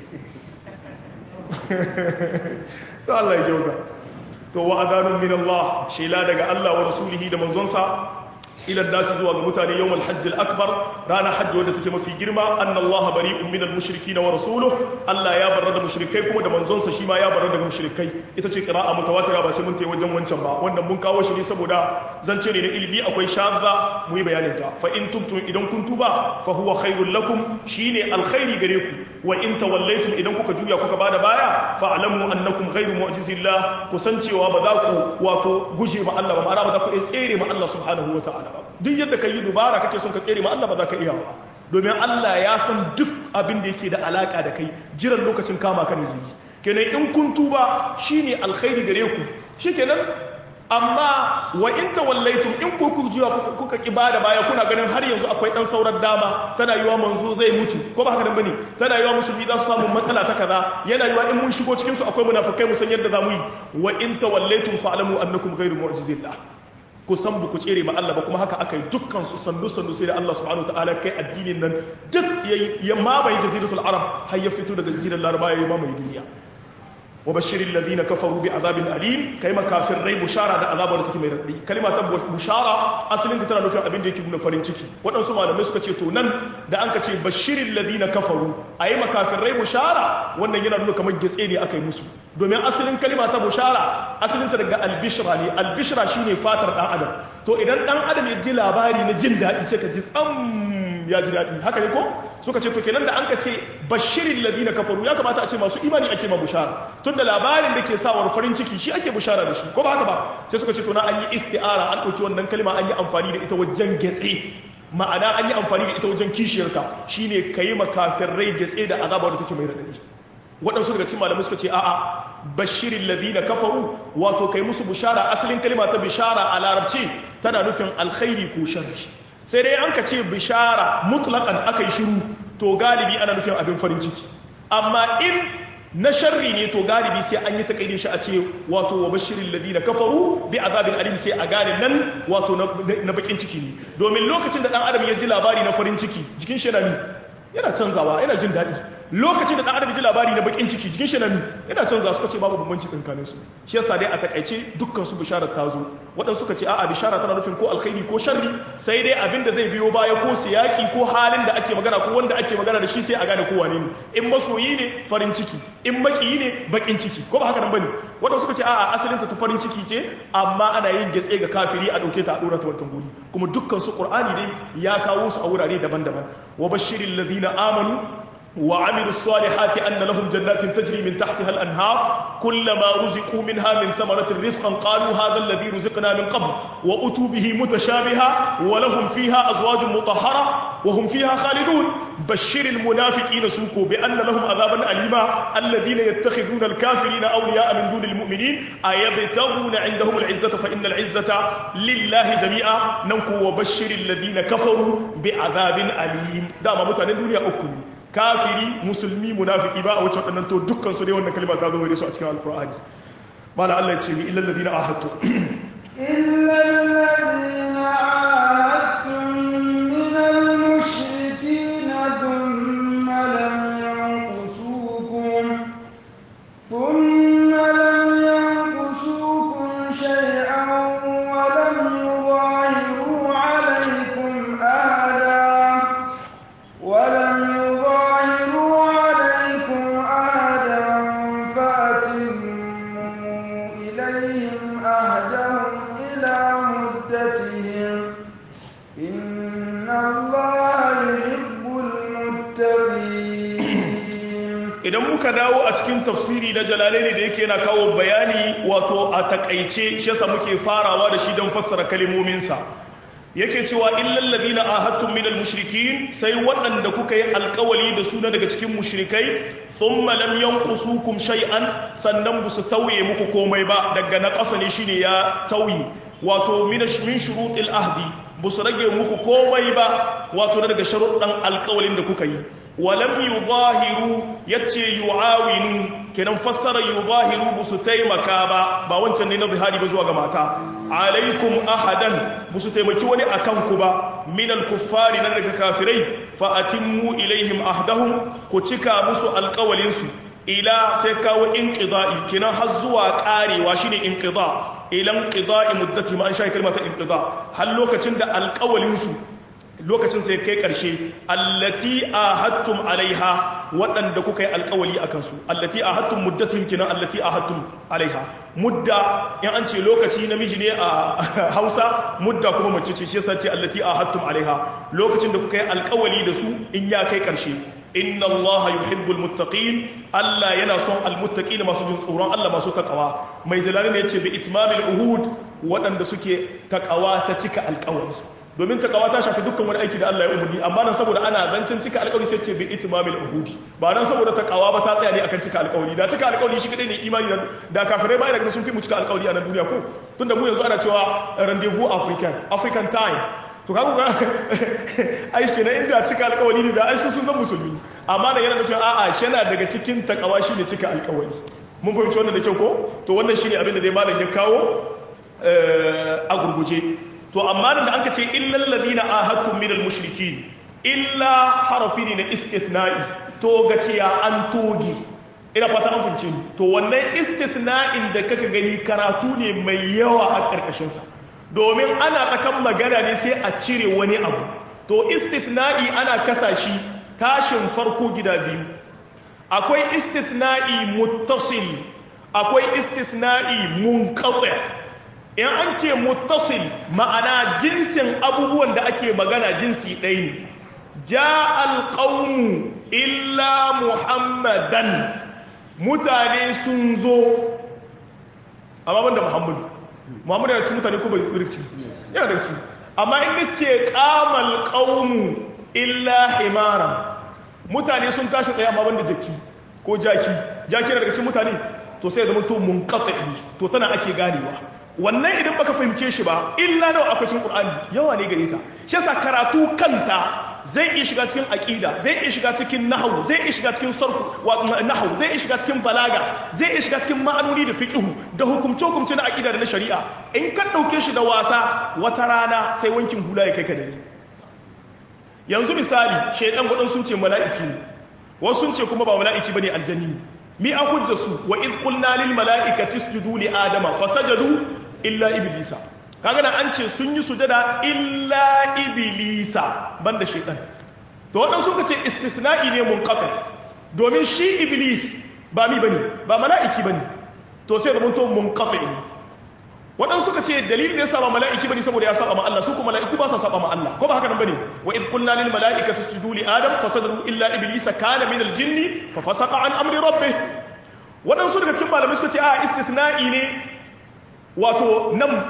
to Allah ya kyauta to wa adanun min Allah shela daga Allah wa rasulihi da manzonsa ila nasi zuwa ga mutane yawm al-hajj al-akbar rana hajji wadda take mafi girma anna Allah bari'un min al-mushrikeen wa rasuluhu Allah ya barra da mushrikai kuma da manzonsa shi ma ya barra daga mushrikai ita ce qira'a mutawatira ba sai mun tayi wajen wancan ba wannan mun kawo shi ne saboda zance ne na ilimi akwai shadda mu yi bayanin ta fa in tubtum idan kun tuba fa huwa khairul lakum shine alkhairi gare ku wa in tawallaytum idan kuka juya kuka bada baya fa alamu annakum ghairu mu'jizillah kusancewa ba za ku wato guje ma Allah ba ma'ana ba za ku iya tsere ma Allah subhanahu wa ta'ala ba duk yadda ka yi dubara kake son ka tsere ma Allah ba za ka iya ba domin Allah ya san duk abin da yake da alaka da kai jiran lokacin kama ka ne zai yi kenan in kun tuba shine alkhairi gare ku shikenan amma wa in tawallaitum in ku ku jiwa kuka ki bada baya kuna ganin har yanzu akwai dan sauran dama tana yiwa manzo zai mutu ko ba haka nan bane tana yiwa musulmi za su samu matsala ta kaza yana yiwa in mun shigo cikin su akwai munafikai mu san yadda zamu yi wa in tawallaitum fa'lamu annakum ghayru mu'jizillah ku san ku tsere ma Allah ba kuma haka aka yi dukkan su sandu sandu sai da Allah subhanahu wataala kai addinin nan duk ya mamaye jaziratul arab har ya fito daga jazirar laraba ya mamaye duniya wa bashirin ladina kafaru bi azabin alim kai makafin rai bushara da azabar da take mai raɗi kalima ta bushara asalin ta tana nufin abin da yake nuna farin ciki waɗansu malamai suka ce to nan da an ka ce bashirin ladina kafaru a yi makafin rai bushara wannan yana nuna kamar gitse ne aka yi musu domin asalin kalima ta bushara asalin ta daga albishra ne albishra shine fatar ɗan adam to idan ɗan adam ya ji labari na jin daɗi sai ka ji tsam ya ji daɗi haka ne ko suka ce to kenan da an ka ce bashirin ladina kafaru ya kamata a ce masu imani ake ma bushara tun da labarin da ke sawar farin ciki shi ake bushara da shi ko ba haka ba sai suka ce to na an yi isti'ara an ɗauki wannan kalma an yi amfani da ita wajen getse ma'ana an yi amfani da ita wajen kishiyarta shine ka yi makafin rai getse da azabar da take mai raɗaɗi waɗansu daga cikin malamai suka ce a'a bashirin ladina kafaru wato kai musu bushara asalin kalma ta bishara a larabci tana nufin alkhairi ko sharri sai dai an ka ce bishara mutlakan aka yi shiru to galibi ana nufin abin farin ciki amma in na sharri ne to galibi sai an yi takaidin shi a ce wato wa bashirin ladina kafaru bi azabin alim sai a gane nan wato na bakin ciki ne domin lokacin da dan adam ya ji labari na farin ciki jikin shi yana yana canzawa yana jin daɗi lokacin da dan adam ya ji labari na bakin ciki jikin shi yana yana canza suka ce babu bambanci tsakanin su shi yasa dai a takaice dukkan su bisharar ta zo waɗansu suka ce a'a bishara tana nufin ko alkhairi ko sharri sai dai abin da zai biyo baya ko siyaki ko halin da ake magana ko wanda ake magana da shi sai a gane ko wane ne in masoyi ne farin ciki in makiyi ne bakin ciki ko ba haka nan bane waɗansu suka ce a'a asalin ta ta farin ciki ce amma ana yin getse ga kafiri a ɗauke ta a ɗora ta wantan guri kuma dukkan su qur'ani dai ya kawo su a wurare daban-daban wa bashiril ladina amanu وعملوا الصالحات أن لهم جنات تجري من تحتها الأنهار كلما رزقوا منها من ثمرة رزقا قالوا هذا الذي رزقنا من قبل وأتوا به متشابها ولهم فيها أزواج مطهرة وهم فيها خالدون بشر المنافقين سوكوا بأن لهم عذابا أليما الذين يتخذون الكافرين أولياء من دون المؤمنين أيبتغون عندهم العزة فإن العزة لله جميعا ننكو وبشر الذين كفروا بعذاب أليم دام متعنى الدنيا أكلي kafiri musulmi munafiki ba a wuce waɗannan to dukkan su ne wannan kalma ta zo gare su a cikin alqur'ani mala Allah ya ce ni illal ladina ahadtu إلا الذين عاهدتم من المشركين ثم لم ينقصوكم ثم لم ينقصوكم شيئا ولم يظاهروا عليكم أحدا ولم يظاهروا عليكم أحدا فأتموا إليهم أهدهم إلى مدتهم إن الله يحب المتقين idan muka dawo a cikin tafsiri na jalalaini da yake yana kawo bayani wato a takaice shi yasa muke farawa da shi don fassara kalimominsa yake cewa illal ladina ahadtum minal mushrikin sai waɗanda kuka yi alkawali da suna daga cikin mushrikai thumma lam yanqusukum shay'an sannan bu su tauye muku komai ba daga na ƙasa ne shine ya tauyi wato min min shurutil ahdi bu su rage muku komai ba wato daga sharuɗan alkawalin da kuka yi walam yuzahiru yace yu'awinu kenan fassara yuzahiru bu su taimaka ba ba wancan ne na zihari ba zuwa ga mata alaikum ahadan bu su taimaki wani akan ku ba minal kuffari na daga kafirai fa atimmu ilaihim ahdahum ku cika musu alƙawalin su ila sai kawo inqida'i kenan har zuwa karewa shine inqida ila inqida'i muddati ma an sha kalmata inqida har lokacin da alƙawalin su lokacin sai kai ƙarshe allati ahadtum alaiha waɗanda kuka yi alƙawali a kansu allati ahadtum muddatin kina allati ahadtum alaiha mudda in an ce lokaci namiji ne a Hausa mudda kuma mace ce shi yasa ce allati ahadtum alaiha lokacin da kuka yi alƙawali da su in ya kai ƙarshe inna Allah yuhibbul muttaqin Allah yana son almuttaqin masu jin tsoron Allah masu takawa mai jalali ne yace bi itmamil uhud waɗanda suke takawa ta cika alƙawari domin takawa ta shafi dukkan wani aiki da Allah ya umarni amma nan saboda ana zancen cika alƙawari sai ce bi itmamil uhudi ba nan saboda takawa ba ta tsaya ne akan cika alƙawari da cika alƙawari shi kadai ne imani da kafirai ba da sun fi mu cika alƙawari a nan duniya ko tunda mu yanzu ana cewa rendezvous african african time to kaga ga ai kenan inda cika alƙawari ne da ai sun zan musulmi amma nan yana nufin a'a shi yana daga cikin takawa shine cika alƙawari mun fahimci wannan da kyau ko to wannan shine abin da dai malam ya kawo a gurguje to amma da an ka ce illal ladina ahadtum minal mushrikin illa harafi ne na istithna'i to gaciya an togi ina fata an fince ni to wannan istithna'in da kaka gani karatu ne mai yawa a karkashin sa domin ana tsakan magana ne sai a cire wani abu to istithna'i ana kasa shi tashin farko gida biyu akwai istithna'i muttasil akwai istithna'i munqati in an ce muttasil ma'ana jinsin abubuwan da ake magana jinsi ɗaya ne ja alƙaunu illa muhammadan mutane sun zo amma banda muhammadu muhammadu yana cikin mutane ko bai rikci yana da rikci amma in ce ƙamal ƙaunu illa himara mutane sun tashi tsaye amma banda jaki ko jaki jaki na daga cikin mutane to sai zama to mun to tana ake ganewa wannan idan baka fahimce shi ba illa nawa akwai cikin Qur'ani yawa ne gare ta shi yasa karatu kanta zai iya shiga cikin aqida zai iya shiga cikin nahwu zai iya shiga cikin sarfu wa nahwu zai iya shiga cikin balaga zai iya shiga cikin ma'anoni da fiqhu da hukumce hukumce na aqida da na shari'a in ka dauke shi da wasa wata rana sai wankin hula ya kai ka dare yanzu misali shaydan gudan sun ce mala'iki ne wasu sun ce kuma ba mala'iki bane aljani ne mi an hujja su wa iz qulna lil mala'ikati isjudu li adama fasajadu illa iblisa kaga da an ce sun yi sujada illa iblisa banda shaytan to wadan suka ce istithna'i ne munqati domin shi iblis ba mi bane ba mala'iki bane to sai da mun to munqati ne wadan suka ce dalilin da yasa ba mala'iki bane saboda ya saba ma Allah su kuma mala'iku ba sa saba ma Allah ko ba haka nan bane wa iz qulna lil mala'ikati isjudu li adam fasajadu illa iblisa kana min al jinni fa fasaqa an amri rabbih wadansu daga cikin malamai suka ce a istithna'i ne wato nan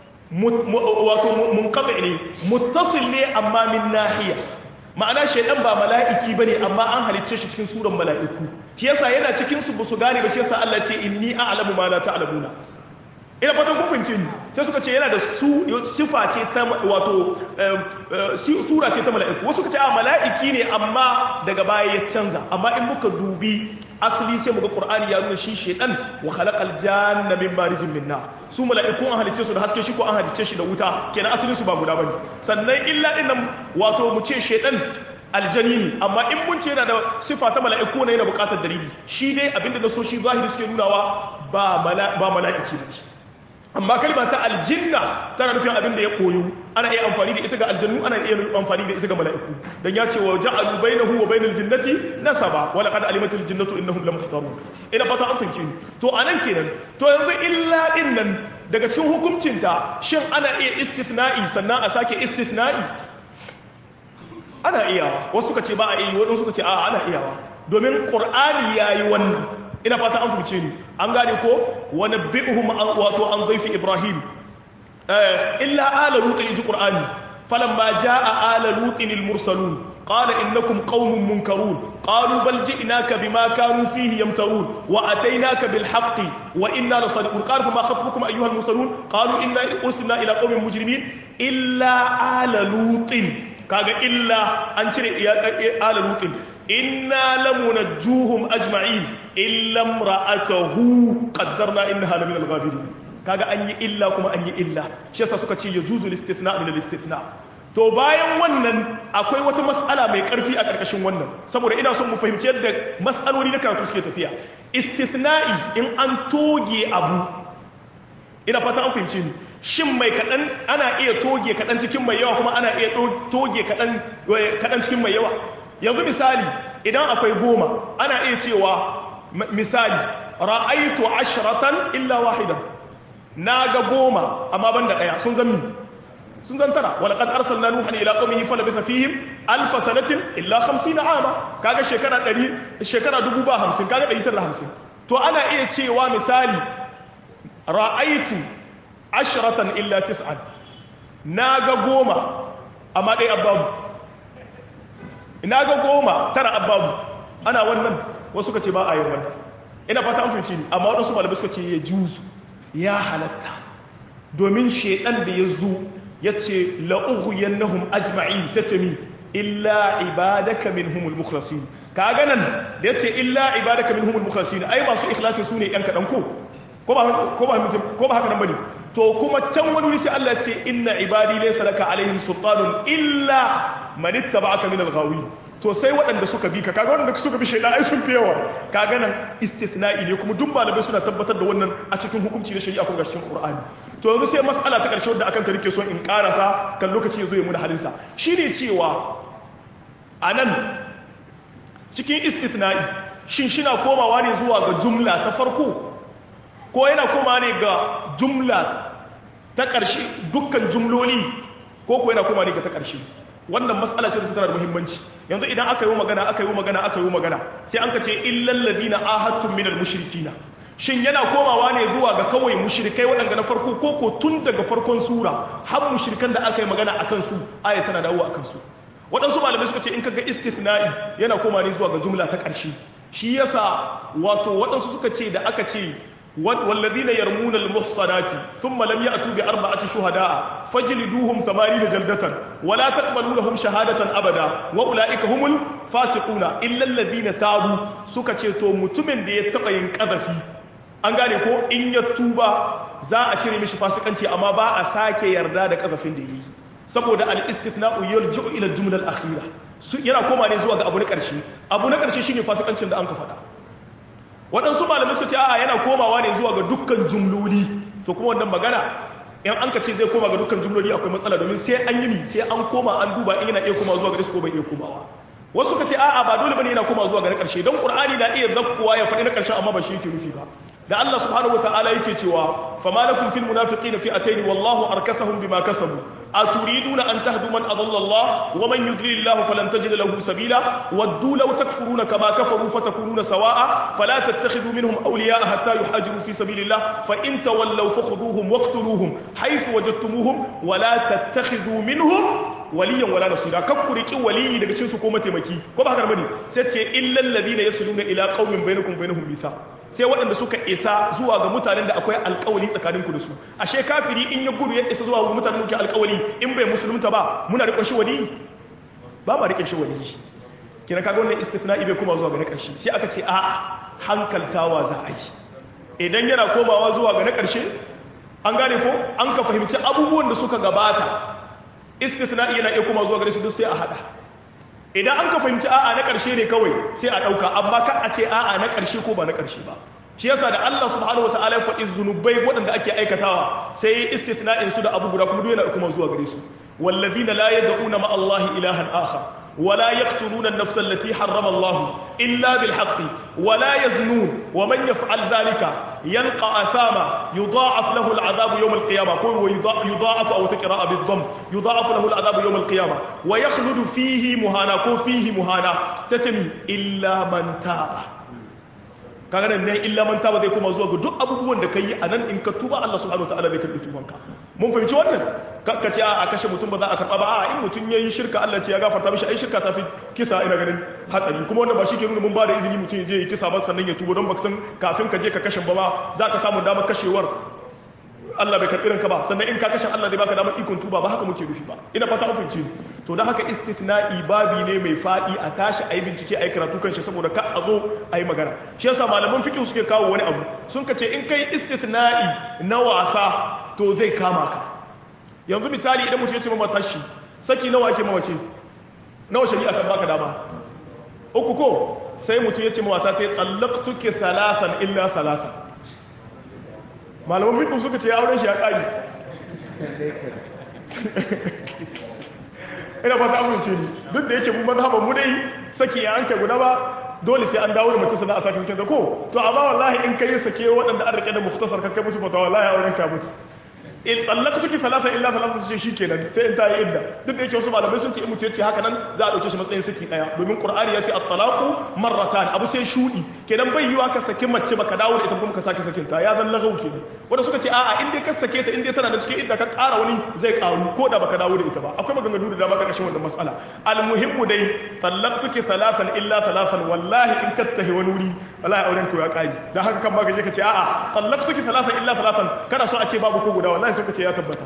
wato munqati ne muttasil ne amma min nahiya ma'ana shaydan ba mala'iki bane amma an halicce shi cikin suran mala'iku shi yasa yana cikin su su gane ba shi yasa Allah ce inni a'lamu ma la ta'lamuna ina fatan kun fahimce ni sai suka ce yana da su sifa ce ta wato sura ce ta mala'iku wasu suka ce a mala'iki ne amma daga baya ya canza amma in muka dubi asali sai muga qur'ani ya nuna shi shedan wa khalaqal janna min marijin min nar su mala'iku an halicce su da haske shi ko an halicce shi da wuta kenan asalin su ba guda bane sannan illa dinnan wato mu ce shedan aljani ne amma in mun ce yana da sifa ta mala'iku ne yana buƙatar dalili shi dai abinda na so shi zahiri suke nunawa ba mala'iki ba amma kalma ta aljinna tana nufin abin da ya koyo ana iya amfani da ita ga aljannu ana iya amfani da ita ga mala'iku dan ya ce wa ja'alu bainahu wa bainal jinnati nasaba wa laqad alimatil jinnatu innahum lamuhtarun ina fata an fahimce ni to anan kenan to yanzu illa din nan daga cikin hukuncinta shin ana iya istithna'i sannan a sake istithna'i ana iyawa wasu suka ce ba a yi wadansu suka ce a ana iyawa domin qur'ani yayi wannan ina fata an fahimce ni an gane ko wani bi'uhum wato an zaifi ibrahim illa ala lutin ji qur'ani falamma jaa ala lutin al-mursalun qala innakum qaumun munkarun qalu bal ji'naka bima kanu fihi yamtarun wa ataynaka bil haqqi wa inna lasadiqun qala fama khatbukum ayyuha al-mursalun qalu inna ursilna ila qaumin mujrimin illa ala lutin kaga illa an cire ala lutin inna lamunajjuhum ajma'in illa imra'atahu qaddarna innaha lamin al-ghabirin kaga an yi illa kuma an yi illa shi yasa suka ce yajuzu al-istithna min al-istithna to bayan wannan akwai wata mas'ala mai karfi a karkashin wannan saboda ina son mu fahimci yadda mas'aloli na karatu suke tafiya istithna'i in an toge abu ina fata an fahimce ni shin mai kadan ana iya toge kadan cikin mai yawa kuma ana iya toge kadan kadan cikin mai yawa yanzu misali idan akwai goma ana iya cewa misali ra'aitu ashratan illa wahidan na ga goma amma banda daya sun zammi sun zantara wala qad arsalna nuhan ila qaumihi falabitha fihim alf sanatin illa 50 ama kaga shekara 100 shekara 50 kaga 150 to ana iya cewa misali ra'aitu ashratan illa tis'an na ga goma amma dai ababu ina ga goma tara ababu ana wannan wasu ka ce ba a yin wannan ina fata an fahimci ni amma waɗansu malamai suka ce ya juzu ya halatta domin shaidan da ya zo ya ce la'ughuyannahum ajma'in sai ce mi illa ibadaka minhumul mukhlasin ka ga nan da ya ce illa ibadaka minhumul mukhlasin ai masu ikhlasin su ne yan kaɗan ko ko ba ko ba ko ba haka nan bane to kuma can wani wuri sai Allah ya ce inna ibadi laysa laka alaihim sultanun illa man ittaba'aka min al-ghawin to sai waɗanda suka bi ka kaga waɗanda suka bi shaidan ai sun fi yawa kaga nan istithna'i ne kuma duk malamai suna tabbatar da wannan a cikin hukunci na shari'a ko ga cikin Qur'ani to yanzu sai mas'ala ta ƙarshe wadda akan ta nake so in karasa kan lokaci yazo ya muna halin sa shine cewa anan cikin istithna'i shin shina komawa ne zuwa ga jumla ta farko ko yana komawa ne ga jumla ta ƙarshe dukkan jumloli ko ko yana komawa ne ga ta ƙarshe wannan matsala ce da tana da muhimmanci yanzu idan aka yi magana aka yi magana aka yi magana sai an ka ce illal ladina ahadtum minal mushrikina shin yana komawa ne zuwa ga kawai mushrikai waɗanda na farko ko ko tun daga farkon sura har mushrikan da aka yi magana akan su aya tana dawo akan su waɗansu malamai suka ce in kaga istithna'i yana koma ne zuwa ga jumla ta ƙarshe shi yasa wato waɗansu suka ce da aka ce والذين يرمون المحصنات ثم لم يأتوا بأربعة شهداء فاجلدوهم ثمانين جلدة ولا تقبلوا لهم شهادة أبدا وأولئك هم الفاسقون إلا الذين تابوا سكتشتو متمن دي يتقين كذفي an gane ko in ya tuba za a cire mishi fasikanci amma ba a sake yarda da kazafin da yi saboda al-istithna'u yarji'u ila al-jumla al-akhira yana koma ne zuwa ga abu na ƙarshe abu na ƙarshe shine fasikancin da an ka faɗa waɗansu malamai suka ce a'a yana komawa ne zuwa ga dukkan jumloli to kuma wannan magana in an ka ce zai koma ga dukkan jumloli akwai matsala domin sai an yi ni sai an koma an duba in yana iya koma zuwa ga ko bai iya komawa wasu suka ce a'a ba dole bane yana koma zuwa ga na ƙarshe don qur'ani na iya zakkuwa ya faɗi na ƙarshen amma ba shi yake nufi ba da Allah subhanahu wataala yake cewa fama lakum fil munafiqina fi'atayn wallahu arkasahum bima kasabu aturiduna an tahdu man adalla Allah wa man yudlil Allah falan tajid lahu sabila waddu law takfuruna kama kafaru fatakununa sawa'a fala tattakhidhu minhum awliya'a hatta yuhajiru fi sabilillah fa in tawallaw fakhuduhum waqtuluhum haythu wajadtumuhum wa la tattakhidhu minhum waliyan wala nasira kan ku riki waliyi daga cikin su ko mataimaki ko ba haka bane sai ce illal ladina yasluna ila qaumin bainakum bainahum mithaq sai waɗanda suka isa zuwa ga mutanen da akwai alkawali tsakaninku da su ashe kafiri in ya gudu ya isa zuwa ga mutanen da alkawali in bai musulunta ba muna riƙon shi wali ba ma riƙon shi wali kina kaga wannan istithna'i bai koma zuwa ga na ƙarshe sai aka ce a hankaltawa za a yi idan yana komawa zuwa ga na ƙarshe an gane ko an ka fahimci abubuwan da suka gabata istithna'i yana iya koma zuwa gare su duk sai a hada idan an ka fahimci a'a na ƙarshe ne kawai sai a ɗauka amma kan a ce a'a na ƙarshe ko ba na ƙarshe ba shi yasa da Allah subhanahu wa ta'ala ya faɗi zunubai waɗanda ake aikatawa sai ya istithna'in su da abu guda kuma duk yana kuma zuwa gare su wallazina la yad'una ma Allah ilahan akhar ولا يقتلون النفس التي حرم الله إلا بالحق ولا يزنون ومن يفعل ذلك يلقى أثاما يضاعف له العذاب يوم القيامة يضاعف أو تقراء بالضم يضاعف له العذاب يوم القيامة ويخلد فيه مهانا كو فيه مهانا تتمي إلا من تاب kaga nan ne illa man taba zai koma zuwa ga duk abubuwan da kai a nan in ka tuba Allah subhanahu wataala zai karbi tubanka mun fahimci wannan ka ce a kashe mutum ba za a karba ba a in mutum yayi shirka Allah ce ya gafarta mishi ai shirka ta fi kisa ina ganin hatsari kuma wannan ba shi ke nuna mun ba da izini mutum ya je ya kisa ba sannan ya tuba don baka san kafin ka je ka kashe ba ma za ka samu damar kashewar Allah bai karɓi ranka ba sannan in ka kashe Allah zai baka damar ikon tuba ba haka muke nufi ba ina fata an fahimci to da haka istithna'i babi ne mai fadi a tashi ayi bincike ayi karatu kan shi saboda ka a zo ayi magana shi yasa malaman fiqh suke kawo wani abu sun ka ce in kai istithna'i na wasa to zai kama ka yanzu misali idan mutum ya ce mama tashi saki nawa ake mamace nawa shari'a kan baka dama uku ko sai mutum ya ce mama ta ta tsallaktuki salasan illa salasan malaman fiqh suka ce auren shi ya kare ina ba ta amince ni duk da yake mu mazhaban mu dai saki ya anke guda ba dole sai an dawo da mace sana a sake sakin ta ko to amma wallahi in kai sake waɗanda an rike da muftasar kai musu fata wallahi auren ka mutu in tsallaka tuki talata illa talata su ce shi kenan sai in ta yi idda duk da yake wasu malamai sun ce in mutu ya ce haka nan za a ɗauke shi matsayin saki ɗaya domin qur'ani ya ce at-talaqu marratan abu sai shudi kenan bai yiwa ka saki mace baka dawo da ita kuma ka sake sakin ta ya zan lagau kenan wanda suka ce a'a in dai ka sake ta in dai tana da cikin idda ka ƙara wani zai ƙaru ko da baka dawo da ita ba akwai maganganu da dama ƙarƙashin wannan mas'ala al-muhimmu dai tsallaktuki talatan illa talatan wallahi in ka tahi wani wuri wallahi auren ku ya ƙari dan haka kan baka je ka ce a'a tsallaktuki talatan illa talatan kana so a ce babu ko guda wallahi wallahi suka ce ya tabbata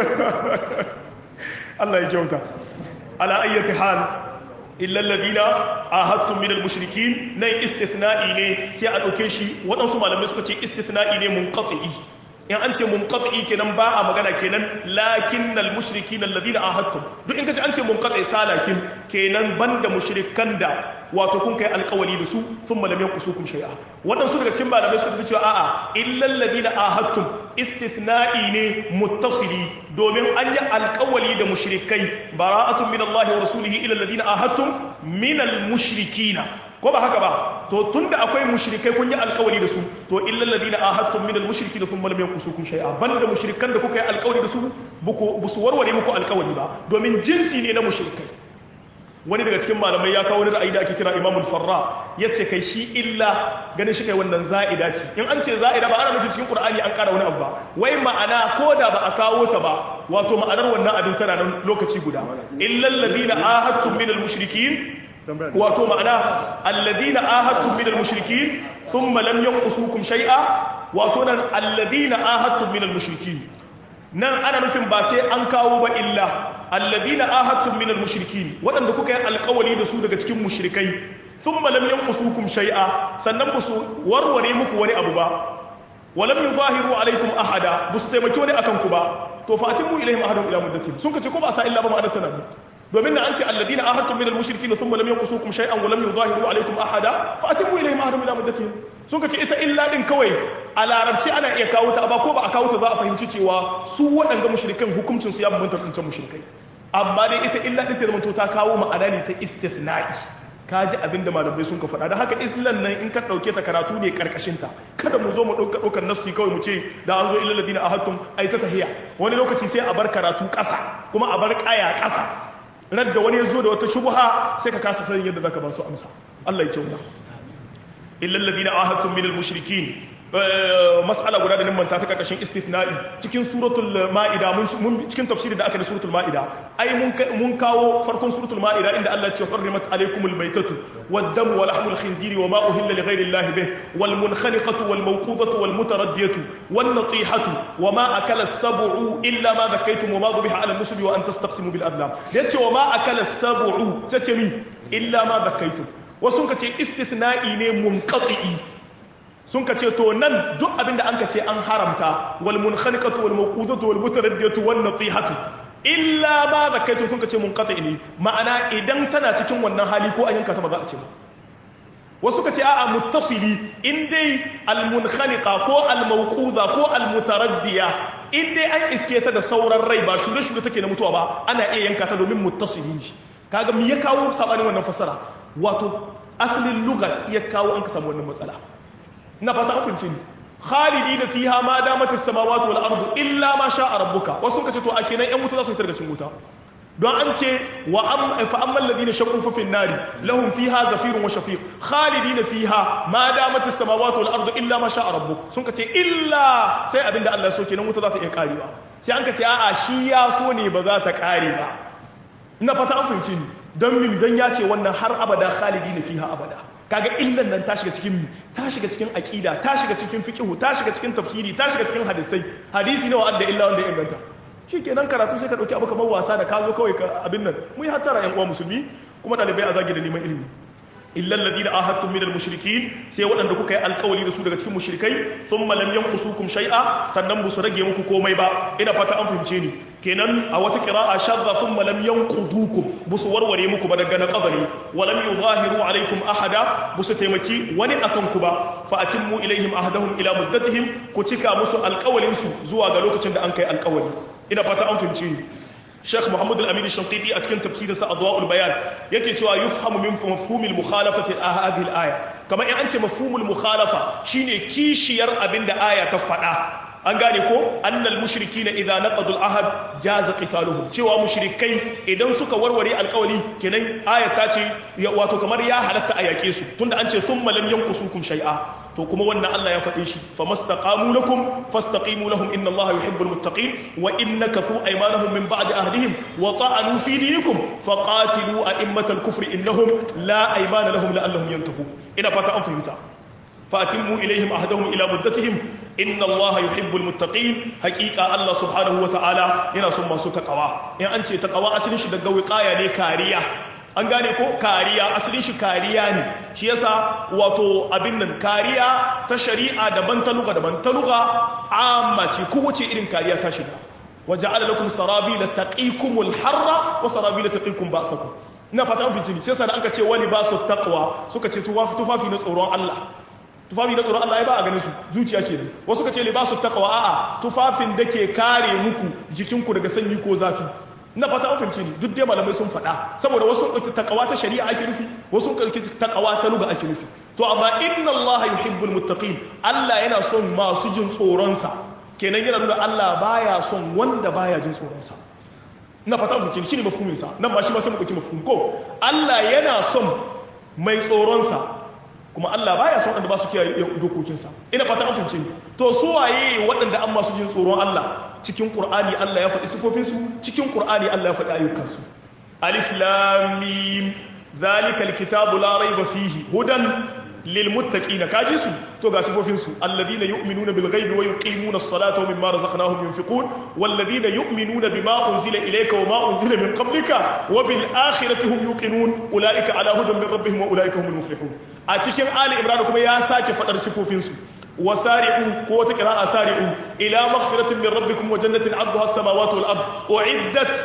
Allah ya kyauta ala ayyati hal illa alladhina ahadtum min al-mushrikin nay istithna'i ne sai a dauke shi waɗansu malamai suka ce istithna'i ne munqati in an ce munqati kenan ba a magana kenan lakinnal mushrikin alladhina ahadtum duk in kace an ce munqati salakin kenan banda mushrikan da wato kun kai alkawali da su sun malam yankusukum shay'a waɗansu daga cikin malamai suka tafi cewa a'a illal ladina ahadtum istithna'i ne muttasili domin an yi alkawali da mushrikai bara'atun min Allah wa rasulihi ila alladina ahadtum min mushrikina ko ba haka ba to tunda akwai mushrikai kun yi alkawari da su to illal ladina ahadtum min almushrikina thumma lam yanqusukum shay'a banda mushrikan da kuka yi alkawari da su buku busu warware muku alkawari ba domin jinsi ne na mushrikai wani daga cikin malamai ya kawo wani ra'ayi da ake kira imamul farra ya ce kai shi illa ganin shi kai wannan za'ida ce in an ce za'ida ba ana nufin cikin qur'ani an ƙara wani abu ba wai ma'ana ko da ba a kawo ta ba wato ma'anar wannan abin tana nan lokaci guda illal ladina ahadtum min al mushrikin wato ma'ana alladina ahadtum min al mushrikin thumma lam yanqusukum shay'a wato nan alladina ahadtum min al mushrikin nan ana nufin ba sai an kawo ba illa alladina ahadtum min almushrikin wadanda kuka yi alkawali da su daga cikin mushrikai thumma lam yanqusukum shay'a sannan ba su warware muku wani abu ba walam yuzahiru alaikum ahada ba su taimaki wani akan ku ba to fatimu ilaihim ahadun ila muddatin sun kace ko ba sa illa ba ma'anar tana domin na an ce alladina ahadtum min almushrikin thumma lam yanqusukum shay'an wa lam yuzahiru alaikum ahada fatimu ilaihim ahadun ila muddatin sun kace ita illa din kawai a larabci ana iya kawo ta ba ko ba a kawo ta za a fahimci cewa su waɗanga mushrikan hukuncin su ya bambanta da mushrikai amma dai ita illa din ta zama to ta kawo ma'ana ne ta istithna'i ka ji abin da malamai sun ka faɗa da haka islan nan in ka ɗauke ta karatu ne ta kada mu zo mu ɗauka ɗaukar nassi kawai mu ce da an zo ilal ladina ahadtum ai ta tahiya wani lokaci sai a bar karatu ƙasa kuma a bar ƙaya ƙasa radda wani ya zo da wata shubha sai ka kasa sanin yadda zaka ba su amsa Allah ya kyauta illal ladina ahadtum minal mushrikin mas'ala guda da nan manta ta karkashin istithna'i cikin suratul ma'ida mun cikin tafsiri da aka da suratul ma'ida ai mun kawo farkon suratul ma'ida inda Allah ya ce hurrimat alaykumul maytatu wad-damu wa lahmul khinziri wa ma uhilla li ghayri Allah bih wal munkhaniqatu wal mawqudatu wal mutaraddiyatu wan natihatu wa ma akala as-sab'u illa ma dhakkaytum wa ma dhubiha 'ala an-nusbi wa an tastaqsimu bil adlam yace wa ma akala as-sab'u sace mi illa ma dhakkaytum wasu ka ce istithna'i ne munqati'i sun ka ce to nan duk abinda an ka ce an haramta wal munkhaniqatu wal mawqudatu wal mutaraddiyatu wan natihatu illa ma zakaitu sun ka ce munqati ne ma'ana idan tana cikin wannan hali ko an yanka ta ba za a ce ba wasu ka ce a'a muttasili in dai al munkhaniqa ko al mawquda ko al mutaraddiya in dai an iske ta da sauran rai ba shure shure take na mutuwa ba ana iya yanka ta domin muttasili ne kaga me ya kawo sabanin wannan fasara wato asalin lugha ya kawo an ka samu wannan matsala na fata an fahimce ni khalidi da fiha ma damat as-samawati wal ardu illa ma sha'a rabbuka wasu kace to a kenan yan wuta za su fitar da cin wuta don an ce wa am fa ammal ladina shaqu fa fin nari lahum fiha zafirun wa shafiq khalidina fiha ma damat as-samawati wal ardu illa ma sha'a rabbuk sun kace illa sai abinda Allah ya so kenan wuta za ta iya karewa sai an kace a'a shi ya so ne ba za ta kare ba ina fata an fahimce ni don min don ya ce wannan har abada khalidina fiha abada kaga illan nan ta shiga cikin mi ta shiga cikin aqida ta shiga cikin fiqhu ta shiga cikin tafsiri ta shiga cikin hadisai hadisi nawa adda illa wanda ya inganta shikenan karatu sai ka dauki abu kamar wasa da ka zo kawai ka abin nan mu yi hattara yan uwa musulmi kuma dalibai a zagi da neman ilimi illa alladhina ahadtum minal mushrikin sai waɗanda kuka yi alƙawari da su daga cikin mushrikai thumma lam yanqusukum shay'a sannan bu su rage muku komai ba ina fata an fahimce ni kenan a wata qira'a shadda thumma lam yanqudukum bu su warware muku ba daga na qadari wa lam yuzahiru alaikum ahada bu su taimaki wani akan ku ba fa atimmu ilaihim ahdahum ila muddatihim ku cika musu alƙawalin su zuwa ga lokacin da an kai alƙawari ina fata an fahimce ni Sheikh Muhammad Al-Amin Shanqiti a cikin tafsirinsa Adwa'ul Bayan yake cewa yufhamu min mafhumil mukhalafati hadhihi al-aya kamar in an ce mafhumul mukhalafa shine kishiyar abinda aya ta faɗa an gane ko annal mushrikina idza naqadu al-ahad jaza qitaluhum cewa mushrikai idan suka warware alkawali kenan aya ta ce wato kamar ya halatta a yake su tunda an ce thumma lam yanqusukum shay'a to kuma wannan Allah ya faɗe shi famastaqamu lakum fastaqimu lahum inna Allaha yuhibbul muttaqin wa innakathu aymanahum min ba'di ahdihim wa ta'anu fi dinikum faqatilu a'immatal kufri innahum la aymana lahum la'allahum yantahun ina fata an fahimta فأتموا إليهم أهدهم إلى مدتهم إن الله يحب المتقين حقيقة الله سبحانه وتعالى ينا سمى سو تقوى يعني أنت تقوى أسلين شي دقوي قايا ne kariya an gane ko kariya asalin shi kariya ne shi yasa wato abin nan kariya ta shari'a daban ta luga daban ta luga amma ce kowace irin kariya ta shiga waja'ala lakum sarabila taqikumul harra wa sarabila taqikum ba'sakum ina fata an fice sai sai an ka ce wani ba su taqwa suka ce tufafi na tsoron Allah tufafi na tsoron Allah ya ba a ganin su zuciya ke wasu ka ce libasu taqwa a'a tufafin da ke kare muku jikinku daga sanyi ko zafi na fata an fahimci ni duk dai malamai sun faɗa saboda wasu ɗauki taqwa ta shari'a ake nufi wasu ɗauki taqwa ta luga ake nufi to amma inna Allah yuhibbul muttaqin Allah yana son masu jin tsoron sa kenan yana nuna Allah baya son wanda baya jin tsoron sa na fata an fahimci ni shine mafhumin sa nan ba shi ma sai mu ɗauki mafhum ko Allah yana son mai tsoron sa kuma Allah baya son waɗanda ba su kiyaye dokokinsa ina fata an fahimce ni to su waye waɗanda an masu jin tsoron Allah cikin Qur'ani Allah ya faɗi sifofinsu cikin Qur'ani Allah ya faɗi ayyukansu alif lam mim zalika alkitabu la rayba fihi hudan lil muttaqina kaji su to ga sifofinsu alladhina yu'minuna bil ghaibi wa yuqimuna as-salata wa mimma razaqnahum yunfiqun walladhina yu'minuna bima unzila ilayka wa ma unzila min qablika wa bil akhirati hum yuqinun ulaika ala hudan min rabbihim wa ulaika humul muflihun a cikin ali imran kuma ya sake fadar sifofinsu وسارعوا قوة قراءة سارعوا إلى مغفرة من ربكم وجنة عرضها السماوات والأرض أعدت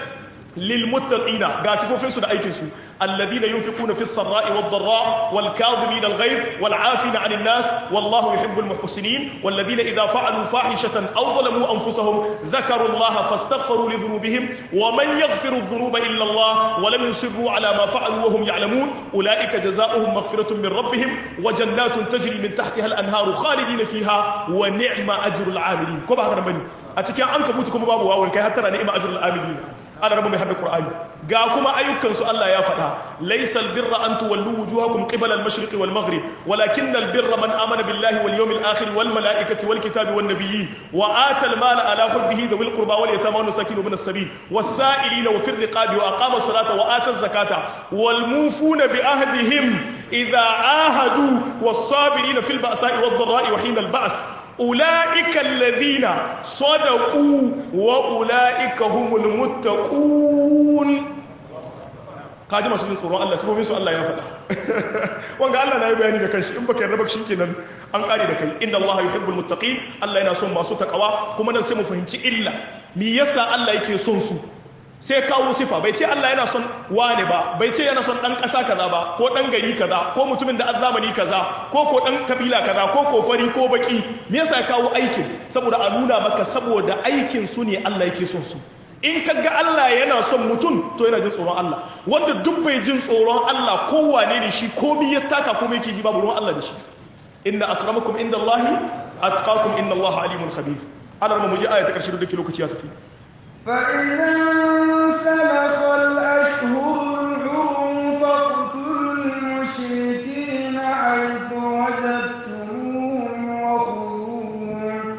للمتقين قاسفوا في سنة أيكسوا الذين ينفقون في السراء والضراء والكاظمين الغيظ والعافين عن الناس والله يحب المحسنين والذين إذا فعلوا فاحشة أو ظلموا أنفسهم ذكروا الله فاستغفروا لذنوبهم ومن يغفر الذنوب إلا الله ولم يصروا على ما فعلوا وهم يعلمون أولئك جزاؤهم مغفرة من ربهم وجنات تجري من تحتها الأنهار خالدين فيها ونعم أجر العاملين كما هذا بني a cikin an kabuti kuma babu wawun kai hattara ni'ma ajrul amilin ana raba mai hadda qur'ani ga kuma ayyukan su Allah ya faɗa laysal birra an tuwallu wujuhakum qibala al-mashriqi wal maghrib walakin al-birra man amana billahi wal yawmil akhir wal malaikati wal kitabi wan nabiyyin wa ata al-mala ala hubbihi dhawil qurba wal yatama wan masakin ibn as-sabil was sa'ilina wa fir riqabi wa aqama as-salata wa ata az-zakata wal mufuna bi ahdihim idha ahadu was sabirina fil ba'sa'i wad dharra'i wa hina al-ba's أولئك الذين صدقوا وأولئك هم المتقون kaji masu jin tsoron Allah sabobin su Allah ya faɗa wanga Allah na yi bayani da kanshi in baka yarda ba kenan an kare da kai inna Allah yuhibbul muttaqin Allah yana son masu takawa kuma nan sai mu fahimci illa me yasa Allah yake son su sai kawo sifa bai ce Allah yana son wane ba bai ce yana son dan ƙasa kaza ba ko dan gari kaza ko mutumin da azzamani kaza ko ko dan kabila kaza ko ko fari ko baki me yasa ya kawo aikin saboda a nuna maka saboda aikin su ne Allah yake son su in ka ga Allah yana son mutum to yana jin tsoron Allah wanda duk bai jin tsoron Allah kowane ne shi komi ya taka komai yake ji babu ruwan Allah da shi inna akramakum inda Allahi atqakum inna Allah alimun khabir ana mu ji aya ta karshe da lokaci ya tafi فإذا انسلخ الأشهر الحرم فاقتلوا المشركين حيث وجدتموهم وخذوهم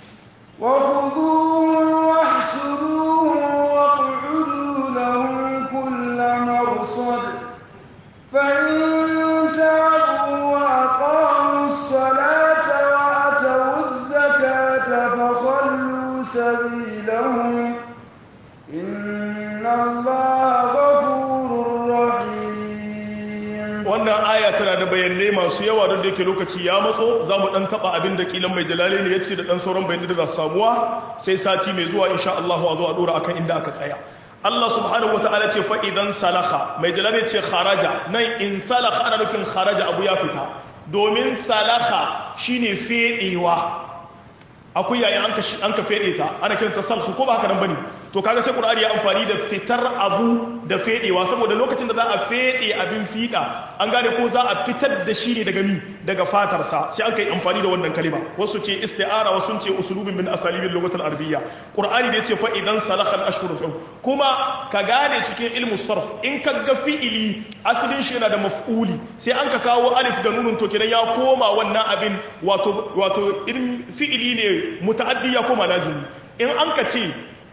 وخذوهم واحشروهم واقعدوا لهم كل مرصد فإن تابوا وأقاموا الصلاة وأتوا الزكاة فخلوا سبيلهم إن الله غفور رحيم wannan aya tana da bayanai masu yawa don da yake lokaci ya matso za mu dan taba abin da kilan mai jalali ne yace da dan sauran bayanai da za su samuwa sai sati mai zuwa insha Allah a zo a dora akan inda aka tsaya Allah subhanahu wataala ce fa idan salaha mai jalali ce kharaja nan in salaha ana nufin kharaja abu ya fita domin salaha shine fedewa akwai yayin an ka an ka fede ta ana kiranta salhu ko ba haka nan bane to kaga sai qur'ani ya amfani da fitar abu da fedewa saboda lokacin da za a fede abin fida an gane ko za a fitar da shi ne daga mi daga fatar sa sai an kai amfani da wannan kalima wasu ce isti'ara wasu ce usulubin min asalibin lugatul arabiyya qur'ani da yace fa idan salakha al-ashhur kuma ka gane cikin ilmu sarf in ka ga fi'ili asalin shi yana da maf'uli sai an ka kawo alif da nunun to kenan ya koma wannan abin wato wato irin fi'ili ne muta'addi ya koma lazimi in an ka ce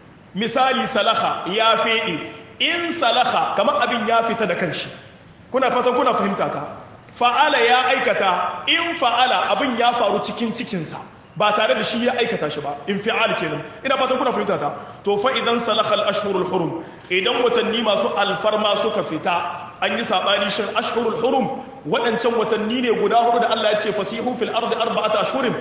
misali salaha ya fede in salaha kamar abin ya fita da kanshi kuna fatan kuna fahimta ta fa'ala ya aikata in fa'ala abin ya faru cikin cikinsa ba tare da shi ya aikata shi ba in fi'al kenan ina fatan kuna fahimta ta to fa idan salaha al-ashhurul hurum idan watanni masu alfarma suka fita an yi sabani shin ashhurul hurum waɗancan watanni ne guda hudu da Allah ya ce fasihu fil ardi arba'ata ashhurin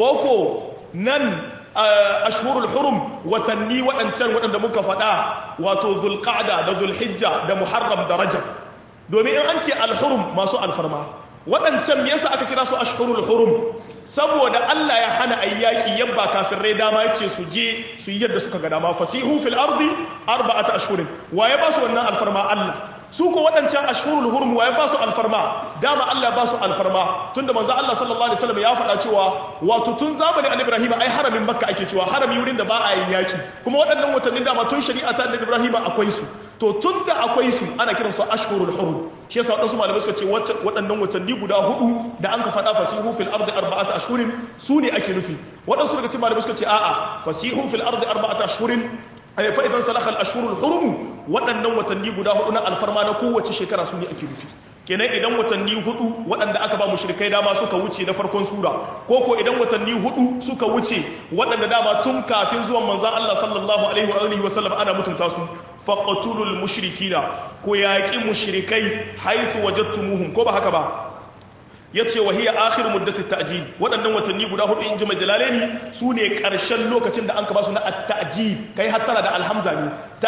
koko nan ashhurul hurum watanni waɗancan waɗanda muka faɗa wato zulqa'da da zulhijja da muharram da rajab domin in an ce alhurum masu alfarma waɗancan me yasa aka kira su ashhurul hurum saboda Allah ya hana ayyaki yabba kafirai dama yace su je su yi yadda suka ga dama fasihu fil ardi arba'ata ashhurin waye ba su wannan alfarma Allah su ko waɗancan ashhurul hurum waye ba su alfarma dama Allah ba su alfarma tunda manzo Allah sallallahu alaihi wasallam ya faɗa cewa wato tun zamanin annabi Ibrahim ai haramin Makka ake cewa harami wurin da ba a yin yaki kuma waɗannan watannin dama tun shari'a ta annabi Ibrahim akwai su to tun da akwai su ana kiran su ashhurul hurum shi yasa waɗansu malamai suka ce waɗannan watanni guda hudu da an ka faɗa fasihu fil ardi arba'ata ashhurin su ne ake nufi waɗansu daga cikin malamai suka ce a'a fasihu fil ardi arba'ata ashhurin fa idan salakha al ashhurul hurum waɗannan watanni guda hudu na alfarma na kowace shekara su ne ake nufi kenan idan watanni hudu waɗanda aka ba mushrikai dama suka wuce na farkon sura ko ko idan watanni hudu suka wuce waɗanda dama tun kafin zuwan manzon Allah sallallahu alaihi wa alihi wa sallam ana mutunta su faqatulul mushrikina ko yaqi mushrikai haythu wajadtumuhum ko ba haka ba yace wa hiya akhir muddati ta'jil waɗannan watanni guda hudu in ji majalalaini su ne ƙarshen lokacin da an ka ba su na at-ta'jil kai hattara da alhamza ne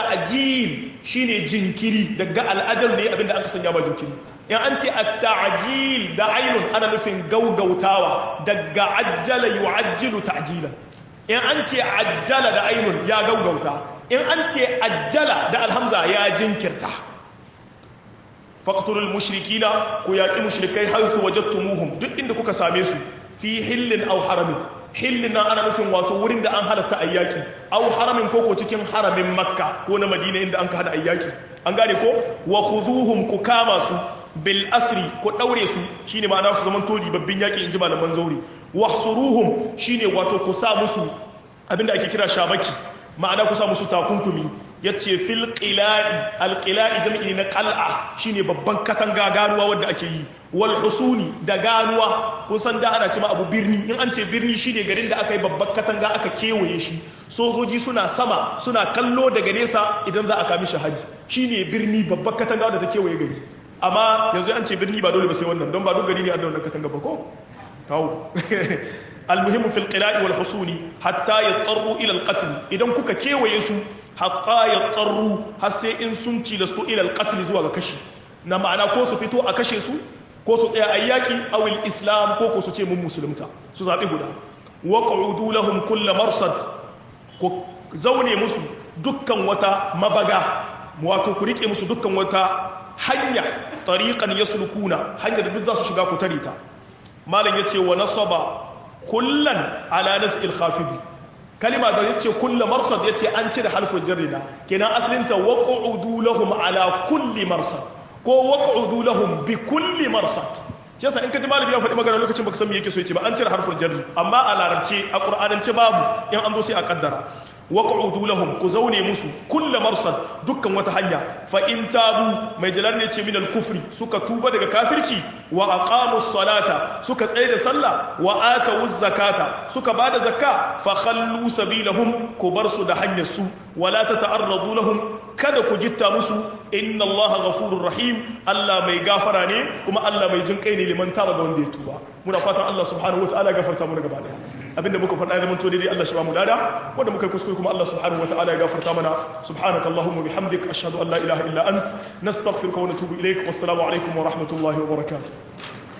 ta'jil shine jinkiri daga al'ajal ne abinda an ka sanya ba jinkiri in an ce at-ta'jil da ainun ana nufin gaugautawa daga ajjala yu'ajjilu ta'jilan in an ce ajjala da ainun ya gaugauta in an ce ajjala da alhamza ya jinkirta faqtulul mushrikina ku yaqi mushrikai haythu wajadtumuhum duk inda kuka same su fi hillin aw haramin hillin nan ana nufin wato wurin da an halatta ayyaki au haramin koko cikin haramin makka ko na madina inda an ka hada ayyaki an gane ko wa khuduhum ku kama su bil asri ku daure su shine ma'ana su zaman toli babbin yaki inji malaman zauri wahsuruhum shine wato ku sa musu abinda ake kira shabaki ma'ana ku sa musu takunkumi yace fil qila'i al qila'i jami'i na qal'a shine babban katanga ganuwa wanda ake yi wal husuni da ganuwa kun san da ana cewa abu birni in an ce birni shine garin da aka yi babban katanga aka kewaye shi sojoji suna sama suna kallo daga nesa idan za a kami shahadi shine birni babban katanga da ta kewaye gari amma yanzu an ce birni ba dole ba sai wannan don ba duk gari ne a da wannan katanga ba ko kawo المهم في القلاء والحصول حتى يضطروا الى القتل idan kuka kewaye su hatta yaضطروا har sai in sun tilastu ila alqatl zuwa ga kashi na ma'ana ko su fito a kashe su ko su tsaya a yaki aw islam ko ko su ce mun musulunta su zabi guda waq'udu lahum kull marsad ko zaune musu dukkan wata mabaga wato ku rike musu dukkan wata hanya tariqan yaslukuna hanyar da duk za su shiga ku tare ta malam yace wa nasaba kullan ala nas'il khafidi kalima da yace kullu marsad yace an cire harfin jarrida kenan asalin ta waq'udu lahum ala kulli marsad ko waq'udu lahum bi kulli marsad yasa in kaji malami ya faɗi magana lokacin baka san me yake so yace ba an cire harfin jarri amma a larabci a qur'anance babu in an zo sai a kaddara waq'udu lahum ku zaune musu kullu marsad dukkan wata hanya fa in tabu mai jalar ne ce min al-kufri suka tuba daga kafirci wa aqamu salata suka tsaye da sallah wa atu zakata suka bada zakka fa khallu sabilahum ku bar su da hanyar su wala tata'arradu lahum kada ku gitta musu inna Allah ghafurur rahim Allah mai gafara ne kuma Allah mai jin kai ne liman taba ga wanda ya tuba muna fatan Allah subhanahu wataala gafarta mu gaba daya abinda muka faɗa da manto daidai Allah shi ba mu lada wanda muka kuskure kuma Allah subhanahu wataala ya gafarta mana subhanaka allahumma bihamdik ashhadu an la ilaha illa ant nastaghfiruka wa natubu ilaik wassalamu alaikum wa rahmatullahi wa barakatuh